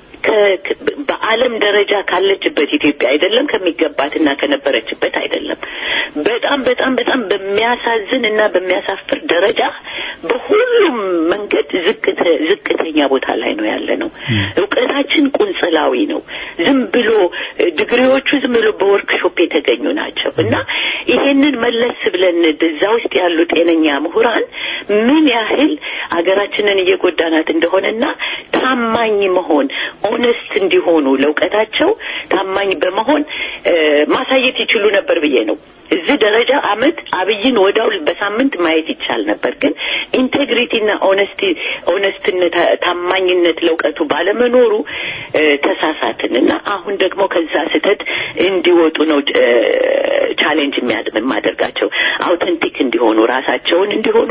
በዓለም ደረጃ ካለችበት ኢትዮጵያ አይደለም ከሚገባትና ከነበረችበት አይደለም። በጣም በጣም በጣም በሚያሳዝን እና በሚያሳፍር ደረጃ በሁሉም መንገድ ዝቅተኛ ቦታ ላይ ነው ያለ ነው። እውቀታችን ቁንጽላዊ ነው። ዝም ብሎ ዲግሪዎቹ ዝም ብሎ በወርክሾፕ የተገኙ ናቸው እና ይሄንን መለስ ብለን እዛ ውስጥ ያሉ ጤነኛ ምሁራን ምን ያህል አገራችንን እየጎዳናት እንደሆነና ታማኝ መሆን ኦነስት እንዲሆኑ ለእውቀታቸው ታማኝ በመሆን ማሳየት ይችሉ ነበር ብዬ ነው። እዚህ ደረጃ አመት አብይን ወዳው በሳምንት ማየት ይቻል ነበር። ግን ኢንቴግሪቲና ኦነስቲ ኦነስትነት ታማኝነት ለእውቀቱ ባለመኖሩ ተሳሳትን እና አሁን ደግሞ ከዛ ስህተት እንዲወጡ ነው ቻሌንጅ የማደርጋቸው አውተንቲክ እንዲሆኑ ራሳቸውን እንዲሆኑ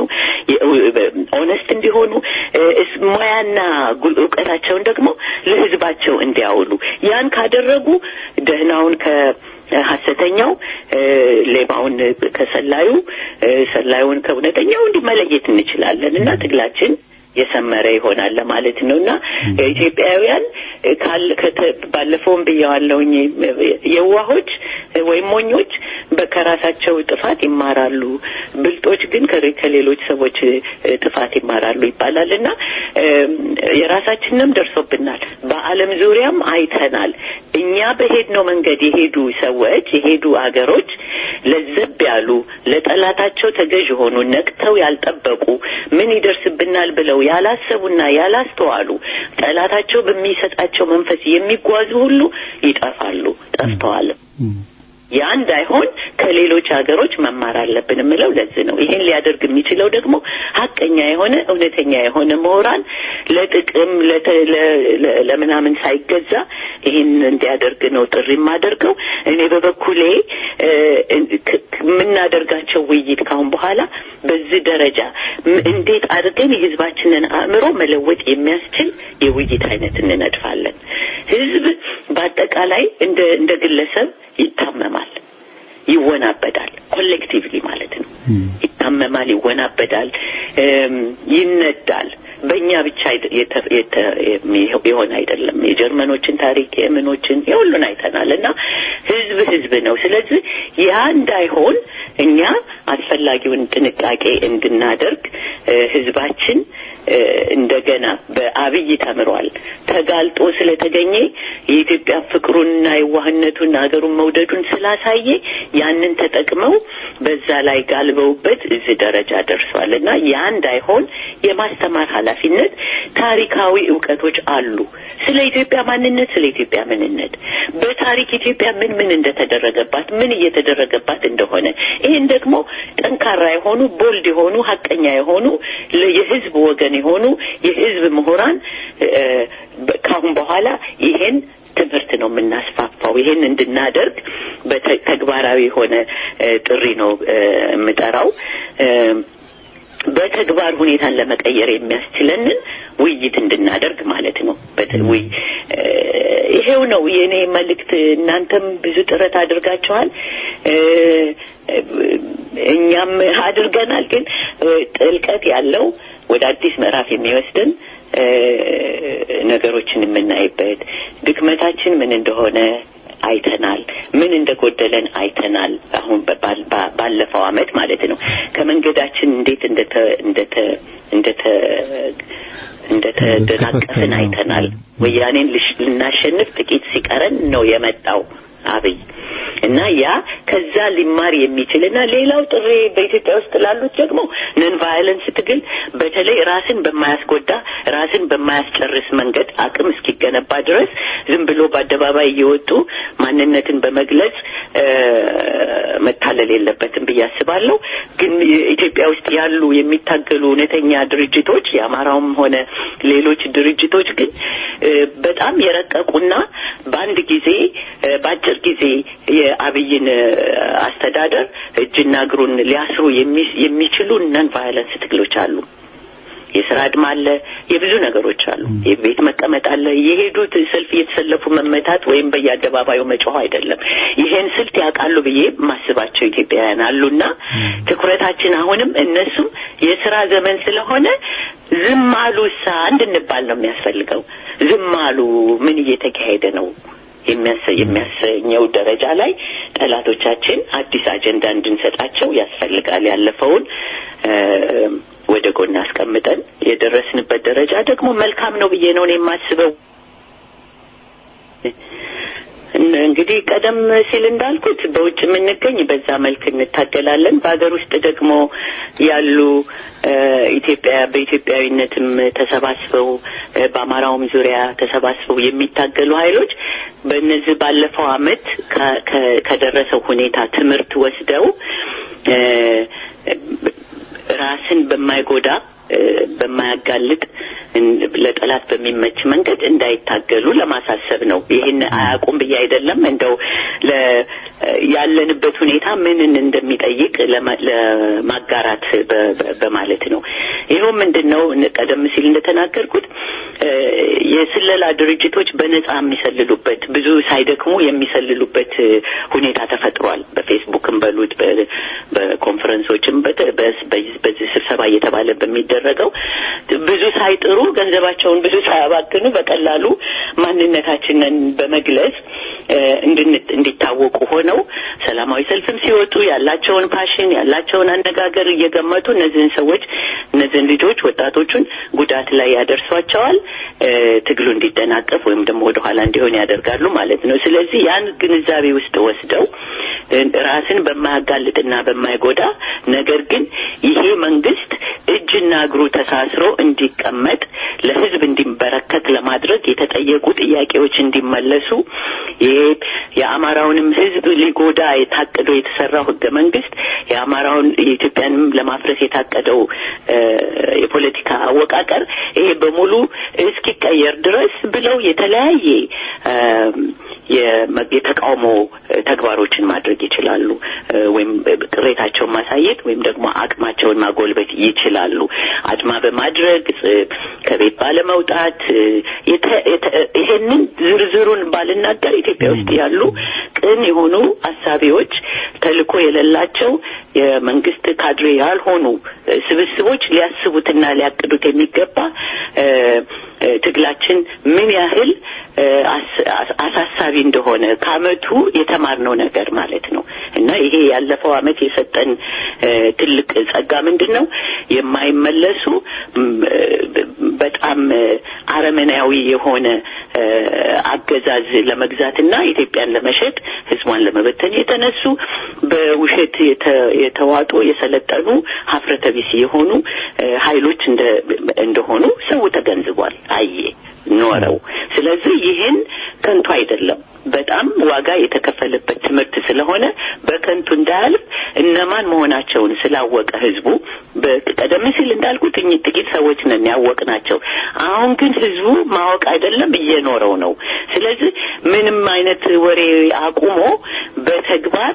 ኦነስት እንዲሆኑ ሙያና እውቀታቸውን ደግሞ ለህዝባቸው እንዲያውሉ ያን ካደረጉ ደህናውን ከ ሀሰተኛው ሌባውን ከሰላዩ ሰላዩን ከእውነተኛው እንዲህ መለየት እንችላለን እና ትግላችን የሰመረ ይሆናል ለማለት ነው እና ኢትዮጵያውያን ባለፈውም ብየዋለሁኝ የዋሆች ወይም ሞኞች ከራሳቸው ጥፋት ይማራሉ፣ ብልጦች ግን ከሌሎች ሰዎች ጥፋት ይማራሉ ይባላል እና የራሳችንም ደርሶብናል። በዓለም ዙሪያም አይተናል። እኛ በሄድነው መንገድ የሄዱ ሰዎች የሄዱ አገሮች ለዘብ ያሉ ለጠላታቸው ተገዥ ሆኑ ነቅተው ያልጠበቁ ምን ይደርስብናል ብለው ያላሰቡና ያላስተዋሉ ጠላታቸው በሚሰጣቸው መንፈስ የሚጓዙ ሁሉ ይጠፋሉ፣ ጠፍተዋል። ያ እንዳይሆን ከሌሎች ሀገሮች መማር አለብን የምለው ለዚህ ነው። ይሄን ሊያደርግ የሚችለው ደግሞ ሀቀኛ የሆነ እውነተኛ የሆነ ምሁራን ለጥቅም ለምናምን ሳይገዛ ይህን እንዲያደርግ ነው ጥሪ የማደርገው። እኔ በበኩሌ የምናደርጋቸው ውይይት ካሁን በኋላ በዚህ ደረጃ እንዴት አድርገን የህዝባችንን አእምሮ መለወጥ የሚያስችል የውይይት አይነት እንነድፋለን። ህዝብ በአጠቃላይ እንደ እንደ ግለሰብ ይታመማል፣ ይወናበዳል። ኮሌክቲቭሊ ማለት ነው። ይታመማል፣ ይወናበዳል፣ ይነዳል። በእኛ ብቻ የሆነ አይደለም። የጀርመኖችን ታሪክ የምኖችን የሁሉን አይተናል እና ህዝብ ህዝብ ነው። ስለዚህ ያ እንዳይሆን እኛ አስፈላጊውን ጥንቃቄ እንድናደርግ ህዝባችን እንደገና በአብይ ተምሯል። ተጋልጦ ስለተገኘ የኢትዮጵያ ፍቅሩንና የዋህነቱን ሀገሩን መውደዱን ስላሳየ ያንን ተጠቅመው በዛ ላይ ጋልበውበት እዚህ ደረጃ ደርሷል እና ያ እንዳይሆን የማስተማር ኃላፊነት ታሪካዊ እውቀቶች አሉ። ስለ ኢትዮጵያ ማንነት፣ ስለ ኢትዮጵያ ምንነት፣ በታሪክ ኢትዮጵያ ምን ምን እንደተደረገባት፣ ምን እየተደረገባት እንደሆነ ይህን ደግሞ ጠንካራ የሆኑ ቦልድ የሆኑ ሀቀኛ የሆኑ የህዝብ ወገን የሆኑ የህዝብ ምሁራን ካሁን በኋላ ይሄን ትምህርት ነው የምናስፋፋው። ይሄን እንድናደርግ በተግባራዊ የሆነ ጥሪ ነው የምጠራው። በተግባር ሁኔታን ለመቀየር የሚያስችለንን ውይይት እንድናደርግ ማለት ነው። በተውይ ይሄው ነው የእኔ መልእክት። እናንተም ብዙ ጥረት አድርጋችኋል፣ እኛም አድርገናል። ግን ጥልቀት ያለው ወደ አዲስ ምዕራፍ የሚወስድን ነገሮችን የምናይበት ድክመታችን ምን እንደሆነ አይተናል። ምን እንደጎደለን አይተናል። አሁን ባለፈው አመት ማለት ነው ከመንገዳችን እንዴት እንደተ እንደተ እንደተ እንደተደናቀፍን አይተናል። ወያኔን ልናሸንፍ ጥቂት ሲቀረን ነው የመጣው አብይ እና ያ ከዛ ሊማር የሚችል እና ሌላው ጥሪ በኢትዮጵያ ውስጥ ላሉት ደግሞ ነን ቫዮለንስ ትግል በተለይ ራስን በማያስጎዳ ራስን በማያስጨርስ መንገድ አቅም እስኪገነባ ድረስ ዝም ብሎ በአደባባይ እየወጡ ማንነትን በመግለጽ መታለል የለበትም ብዬ አስባለሁ። ግን ኢትዮጵያ ውስጥ ያሉ የሚታገሉ እውነተኛ ድርጅቶች የአማራውም ሆነ ሌሎች ድርጅቶች ግን በጣም የረቀቁና በአንድ ጊዜ በአጭር ጊዜ የአብይን አስተዳደር እጅና እግሩን ሊያስሩ የሚችሉ ነን ቫዮለንስ ትግሎች አሉ። የስራ አድማ አለ፣ የብዙ ነገሮች አሉ። የቤት መቀመጥ አለ። የሄዱት ሰልፍ እየተሰለፉ መመታት ወይም በየአደባባዩ መጮህ አይደለም። ይሄን ስልት ያውቃሉ ብዬ ማስባቸው ኢትዮጵያውያን አሉና ትኩረታችን አሁንም እነሱም የስራ ዘመን ስለሆነ ዝም አሉ እሳ እንድንባል ነው የሚያስፈልገው። ዝም አሉ ምን እየተካሄደ ነው የሚያሰኘው ደረጃ ላይ ጠላቶቻችን አዲስ አጀንዳ እንድንሰጣቸው ያስፈልጋል። ያለፈውን ወደ ጎን አስቀምጠን የደረስንበት ደረጃ ደግሞ መልካም ነው ብዬ ነው የማስበው። እንግዲህ ቀደም ሲል እንዳልኩት በውጭ የምንገኝ በዛ መልክ እንታገላለን። በሀገር ውስጥ ደግሞ ያሉ ኢትዮጵያ በኢትዮጵያዊነትም ተሰባስበው በአማራውም ዙሪያ ተሰባስበው የሚታገሉ ኃይሎች በእነዚህ ባለፈው ዓመት ከደረሰው ሁኔታ ትምህርት ወስደው ራስን በማይጎዳ በማያጋልጥ ለጠላት በሚመች መንገድ እንዳይታገሉ ለማሳሰብ ነው። ይህን አያውቁም ብዬ አይደለም። እንደው ያለንበት ሁኔታ ምንን እንደሚጠይቅ ለማጋራት በማለት ነው። ይኸው ምንድን ነው ቀደም ሲል እንደተናገርኩት የስለላ ድርጅቶች በነጻ የሚሰልሉበት ብዙ ሳይደክሙ የሚሰልሉበት ሁኔታ ተፈጥሯል። በፌስቡክም በሉት በኮንፈረንሶችም በዚህ ስብሰባ እየተባለ በሚደረገው ብዙ ሳይጥሩ ገንዘባቸውን ብዙ ሳያባክኑ በቀላሉ ማንነታችንን በመግለጽ እንዲታወቁ ሆነው ሰላማዊ ሰልፍም ሲወጡ ያላቸውን ፓሽን ያላቸውን አነጋገር እየገመቱ እነዚህን ሰዎች እነዚህን ልጆች ወጣቶቹን ጉዳት ላይ ያደርሷቸዋል። ትግሉ እንዲደናቀፍ ወይም ደግሞ ወደ ኋላ እንዲሆን ያደርጋሉ ማለት ነው። ስለዚህ ያን ግንዛቤ ውስጥ ወስደው ራስን በማያጋልጥና በማይጎዳ ነገር ግን ይሄ መንግስት እጅና እግሩ ተሳስሮ እንዲቀመጥ ለህዝብ እንዲበረከት ለማድረግ የተጠየቁ ጥያቄዎች እንዲመለሱ ይሄ የአማራውንም ህዝብ ሊጎዳ የታቀደው የተሰራው ህገ መንግስት የአማራውን የኢትዮጵያንም ለማፍረስ የታቀደው የፖለቲካ አወቃቀር ይሄ በሙሉ እስኪቀየር ድረስ ብለው የተለያየ የተቃውሞ ተግባሮችን ማድረግ ይችላሉ። ወይም ቅሬታቸውን ማሳየት ወይም ደግሞ አቅማቸውን ማጎልበት ይችላሉ። አድማ በማድረግ ከቤት ባለመውጣት ይሄንን ዝርዝሩን ባልናገር ኢትዮጵያ ውስጥ ያሉ ቅን የሆኑ አሳቢዎች ተልእኮ የሌላቸው የመንግስት ካድሬ ያልሆኑ ስብስቦች ሊያስቡትና ሊያቅዱት የሚገባ ትግላችን ምን ያህል አሳሳቢ እንደሆነ ከአመቱ የተማርነው ነገር ማለት ነው እና ይሄ ያለፈው አመት የሰጠን ትልቅ ጸጋ ምንድን ነው? የማይመለሱ በጣም አረመናዊ የሆነ አገዛዝ ለመግዛትና ኢትዮጵያን ለመሸጥ ህዝቧን ለመበተን የተነሱ በውሸት የተዋጡ የሰለጠኑ ሀፍረተ ቢስ የሆኑ ኃይሎች እንደሆኑ ሰው ተገንዝቧል፣ አየ ኖረው። ስለዚህ ይህን ከንቱ አይደለም፣ በጣም ዋጋ የተከፈለበት ትምህርት ስለሆነ በከንቱ እንዳያልፍ እነማን መሆናቸውን ስላወቀ ህዝቡ ቀደም ሲል እንዳልኩት ጥቂት ሰዎች ነን ያወቅ ናቸው። አሁን ግን ህዝቡ ማወቅ አይደለም እየኖረው ነው። ስለዚህ ምንም አይነት ወሬ አቁሞ በተግባር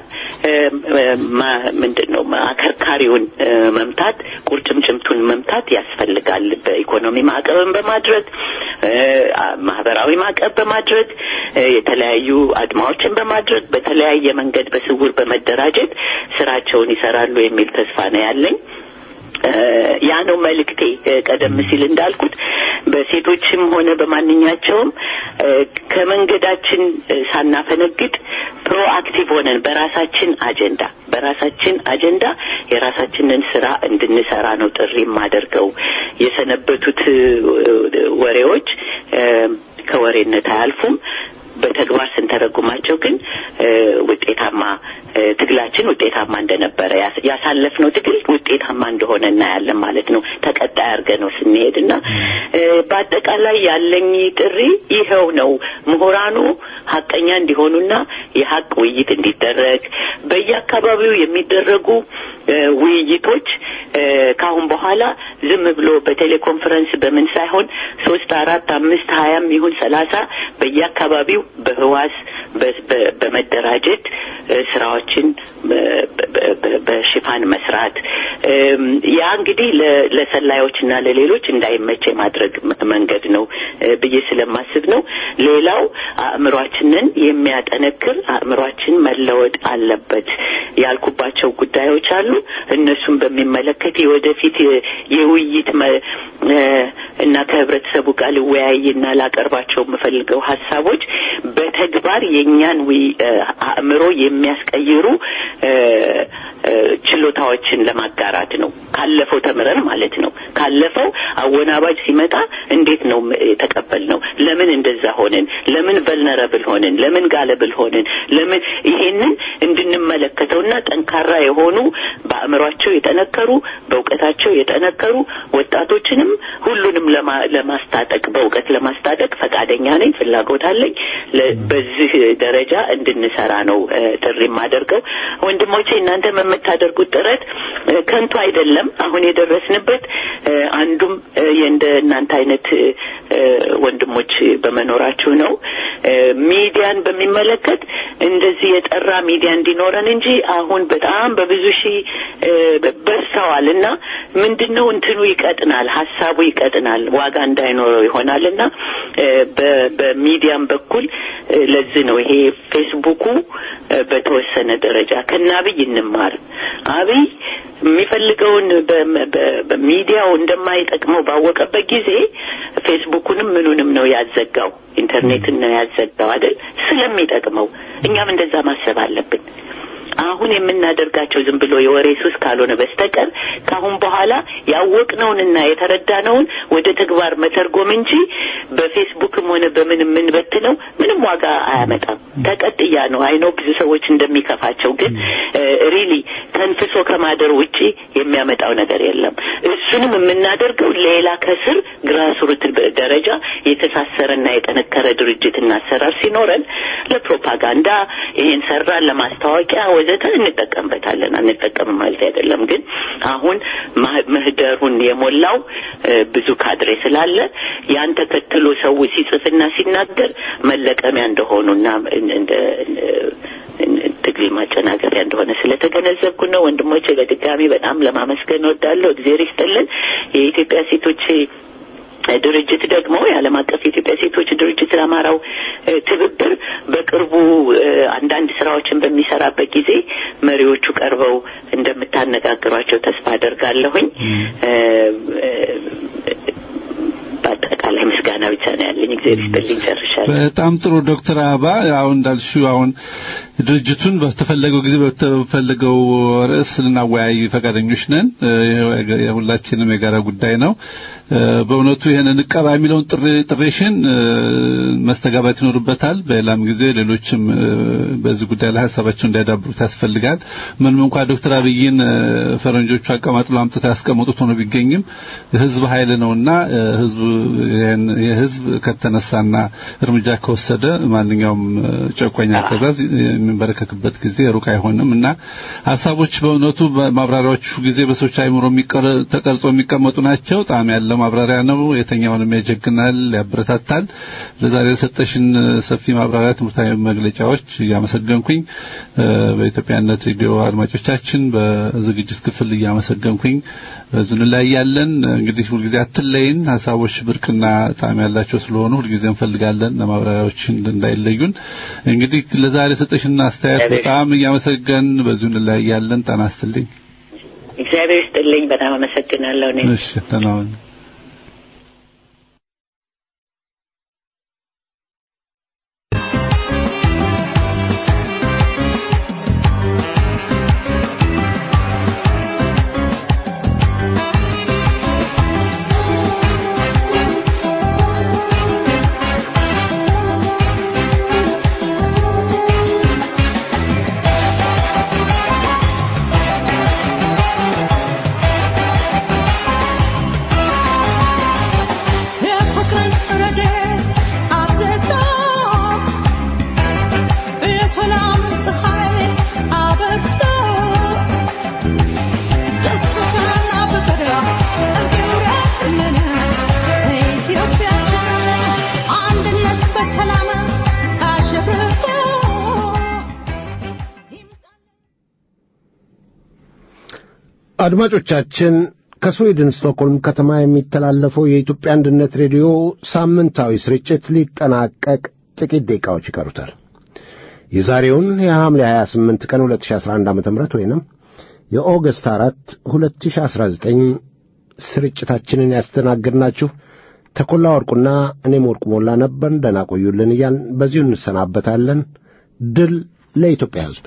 ምንድን ነው አከርካሪውን መምታት፣ ቁርጭምጭምቱን መምታት ያስፈልጋል። በኢኮኖሚ ማዕቀብን በማድረግ ማህበራዊ ማዕቀብ በማድረግ የተለያዩ አድማዎችን በማድረግ በተለያየ መንገድ በስውር በመደራጀት ስራቸውን ይሰራሉ የሚል ተስፋ ነው ያለኝ። ያ ነው መልእክቴ። ቀደም ሲል እንዳልኩት በሴቶችም ሆነ በማንኛቸውም ከመንገዳችን ሳናፈነግጥ ፕሮአክቲቭ ሆነን በራሳችን አጀንዳ በራሳችን አጀንዳ የራሳችንን ስራ እንድንሰራ ነው ጥሪ የማደርገው። የሰነበቱት ወሬዎች ከወሬነት አያልፉም። በተግባር ስንተረጉማቸው ግን ውጤታማ ትግላችን ውጤታማ እንደነበረ ያሳለፍነው ትግል ውጤታማ እንደሆነ እናያለን ማለት ነው። ተቀጣይ አድርገን ነው ስንሄድ እና በአጠቃላይ ያለኝ ጥሪ ይኸው ነው። ምሁራኑ ሀቀኛ እንዲሆኑና የሀቅ ውይይት እንዲደረግ በየአካባቢው የሚደረጉ ውይይቶች ከአሁን በኋላ ዝም ብሎ በቴሌኮንፈረንስ በምን ሳይሆን ሶስት አራት አምስት ሀያም ይሁን ሰላሳ በየአካባቢው በህዋስ በመደራጀት ስራዎችን ሽፋን መስራት ያ እንግዲህ ለሰላዮችና ለሌሎች እንዳይመች የማድረግ መንገድ ነው ብዬ ስለማስብ ነው። ሌላው አእምሯችንን የሚያጠነክር አእምሯችን መለወጥ አለበት ያልኩባቸው ጉዳዮች አሉ። እነሱን በሚመለከት የወደፊት የውይይት እና ከህብረተሰቡ ጋር ልወያይና ላቀርባቸው የምፈልገው ሀሳቦች በተግባር የእኛን አእምሮ የሚያስቀይሩ ችሎታዎችን ለማጋራት ነው። ካለፈው ተምረን ማለት ነው። ካለፈው አወናባጅ ሲመጣ እንዴት ነው የተቀበል ነው? ለምን እንደዛ ሆንን? ለምን ቨልነረብል ሆንን? ለምን ጋለብል ሆንን? ለምን ይሄንን እንድንመለከተውና ጠንካራ የሆኑ በአእምሯቸው የጠነከሩ በእውቀታቸው የጠነከሩ ወጣቶችንም ሁሉንም ለማስታጠቅ በእውቀት ለማስታጠቅ ፈቃደኛ ነኝ፣ ፍላጎት አለኝ። በዚህ ደረጃ እንድንሰራ ነው ጥሪ የማደርገው። ወንድሞቼ እናንተም የምታደርጉት ጥረት ከንቱ አይደለም። አሁን የደረስንበት አንዱም የእንደ እናንተ አይነት ወንድሞች በመኖራችሁ ነው። ሚዲያን በሚመለከት እንደዚህ የጠራ ሚዲያ እንዲኖረን እንጂ አሁን በጣም በብዙ ሺህ በዝተዋል እና ምንድን ነው እንትኑ ይቀጥናል፣ ሀሳቡ ይቀጥናል፣ ዋጋ እንዳይኖረው ይሆናል እና በሚዲያም በኩል ለዚህ ነው ይሄ ፌስቡኩ በተወሰነ ደረጃ ከነ አብይ እንማር። አብይ የሚፈልገውን በሚዲያው እንደማይጠቅመው ባወቀበት ጊዜ ፌስቡኩንም ምኑንም ነው ያዘጋው፣ ኢንተርኔትን ነው ያዘጋው አይደል? ስለሚጠቅመው እኛም እንደዛ ማሰብ አለብን። አሁን የምናደርጋቸው ዝም ብሎ የወሬ ሱስ ካልሆነ በስተቀር ከአሁን በኋላ ያወቅነውንና የተረዳነውን ወደ ተግባር መተርጎም እንጂ በፌስቡክም ሆነ በምን የምንበትነው ምንም ዋጋ አያመጣም። ተቀጥያ ነው። አይኖ ብዙ ሰዎች እንደሚከፋቸው፣ ግን ሪሊ ተንፍሶ ከማደር ውጪ የሚያመጣው ነገር የለም። እሱንም የምናደርገው ሌላ ከስር ግራስሩት ደረጃ የተሳሰረና የጠነከረ ድርጅትና አሰራር ሲኖረን ለፕሮፓጋንዳ ይሄን ሰራን ለማስታወቂያ ወዘተ እንጠቀምበታለን። አንጠቀምም ማለት አይደለም። ግን አሁን ምህደሩን የሞላው ብዙ ካድሬ ስላለ ያን ተከትሎ ሰው ሲጽፍና ሲናገር መለቀሚያ እንደሆኑና እንደ ትግል ማጨናገሪያ እንደሆነ ስለተገነዘብኩ ነው። ወንድሞቼ በድጋሚ በጣም ለማመስገን እወዳለሁ። እግዜር ይስጥልን። የኢትዮጵያ ሴቶች ድርጅት ደግሞ የዓለም አቀፍ የኢትዮጵያ ሴቶች ድርጅት ለአማራው ትብብር በቅርቡ አንዳንድ ስራዎችን በሚሰራበት ጊዜ መሪዎቹ ቀርበው እንደምታነጋግሯቸው ተስፋ አደርጋለሁኝ። በአጠቃላይ ምስጋና ብቻ ነው ያለኝ። እግዚአብሔር ይስጥልኝ። ጨርሻለሁ። በጣም ጥሩ ዶክተር አበባ አሁን እንዳልሽው አሁን ድርጅቱን በተፈለገው ጊዜ በተፈለገው ርዕስ ልናወያይ ፈቃደኞች ነን። የሁላችንም የጋራ ጉዳይ ነው። በእውነቱ ይሄን እንቀባ የሚለውን ጥሬሽን መስተጋባት ይኖርበታል። በሌላም ጊዜ ሌሎችም በዚህ ጉዳይ ላይ ሀሳባቸው እንዲያዳብሩት ያስፈልጋል። ምንም እንኳ ዶክተር አብይን ፈረንጆቹ አቀማጥሎ አምጥተው ያስቀመጡት ሆኖ ቢገኝም ህዝብ ኃይል ነውና ህዝብ የህዝብ ከተነሳና እርምጃ ከወሰደ ማንኛውም ጨቋኝ አገዛዝ የሚንበረከክበት ጊዜ ሩቅ አይሆንም እና ሀሳቦች በእውነቱ ማብራሪያዎቹ ጊዜ በሰዎች አይምሮ ተቀርጾ የሚቀመጡ ናቸው። ጣዕም ያለው ማብራሪያ ነው። የተኛውንም ያጀግናል፣ ያበረታታል። ለዛሬ የሰጠሽን ሰፊ ማብራሪያ፣ ትምህርታዊ መግለጫዎች እያመሰገንኩኝ በኢትዮጵያነት ሬዲዮ አድማጮቻችን በዝግጅት ክፍል እያመሰገንኩኝ በዙን ላይ ያለን እንግዲህ ሁልጊዜ አትለይን። ሀሳቦች ብርቅና ጣዕም ያላቸው ስለሆኑ ሁልጊዜ እንፈልጋለን ለማብራሪያዎች እንዳይለዩን። እንግዲህ ለዛሬ የሰጠሽን አስተያየት በጣም እያመሰገን በዙን ላይ ያለን ጤና ይስጥልኝ። እግዚአብሔር ይስጥልኝ። በጣም አመሰግናለሁ። እኔ እሺ ተናውን Thank አድማጮቻችን ከስዊድን ስቶክሆልም ከተማ የሚተላለፈው የኢትዮጵያ አንድነት ሬዲዮ ሳምንታዊ ስርጭት ሊጠናቀቅ ጥቂት ደቂቃዎች ይቀሩታል። የዛሬውን የሐምሌ 28 ቀን 2011 ዓ.ም ወይንም የኦገስት 4 2019 ስርጭታችንን ያስተናግድናችሁ ተኮላ ወርቁና እኔም ወርቁ ሞላ ነበርን። ደህና ቆዩልን እያልን በዚሁ እንሰናበታለን። ድል ለኢትዮጵያ ሕዝብ።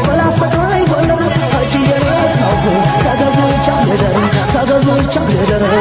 Thank you.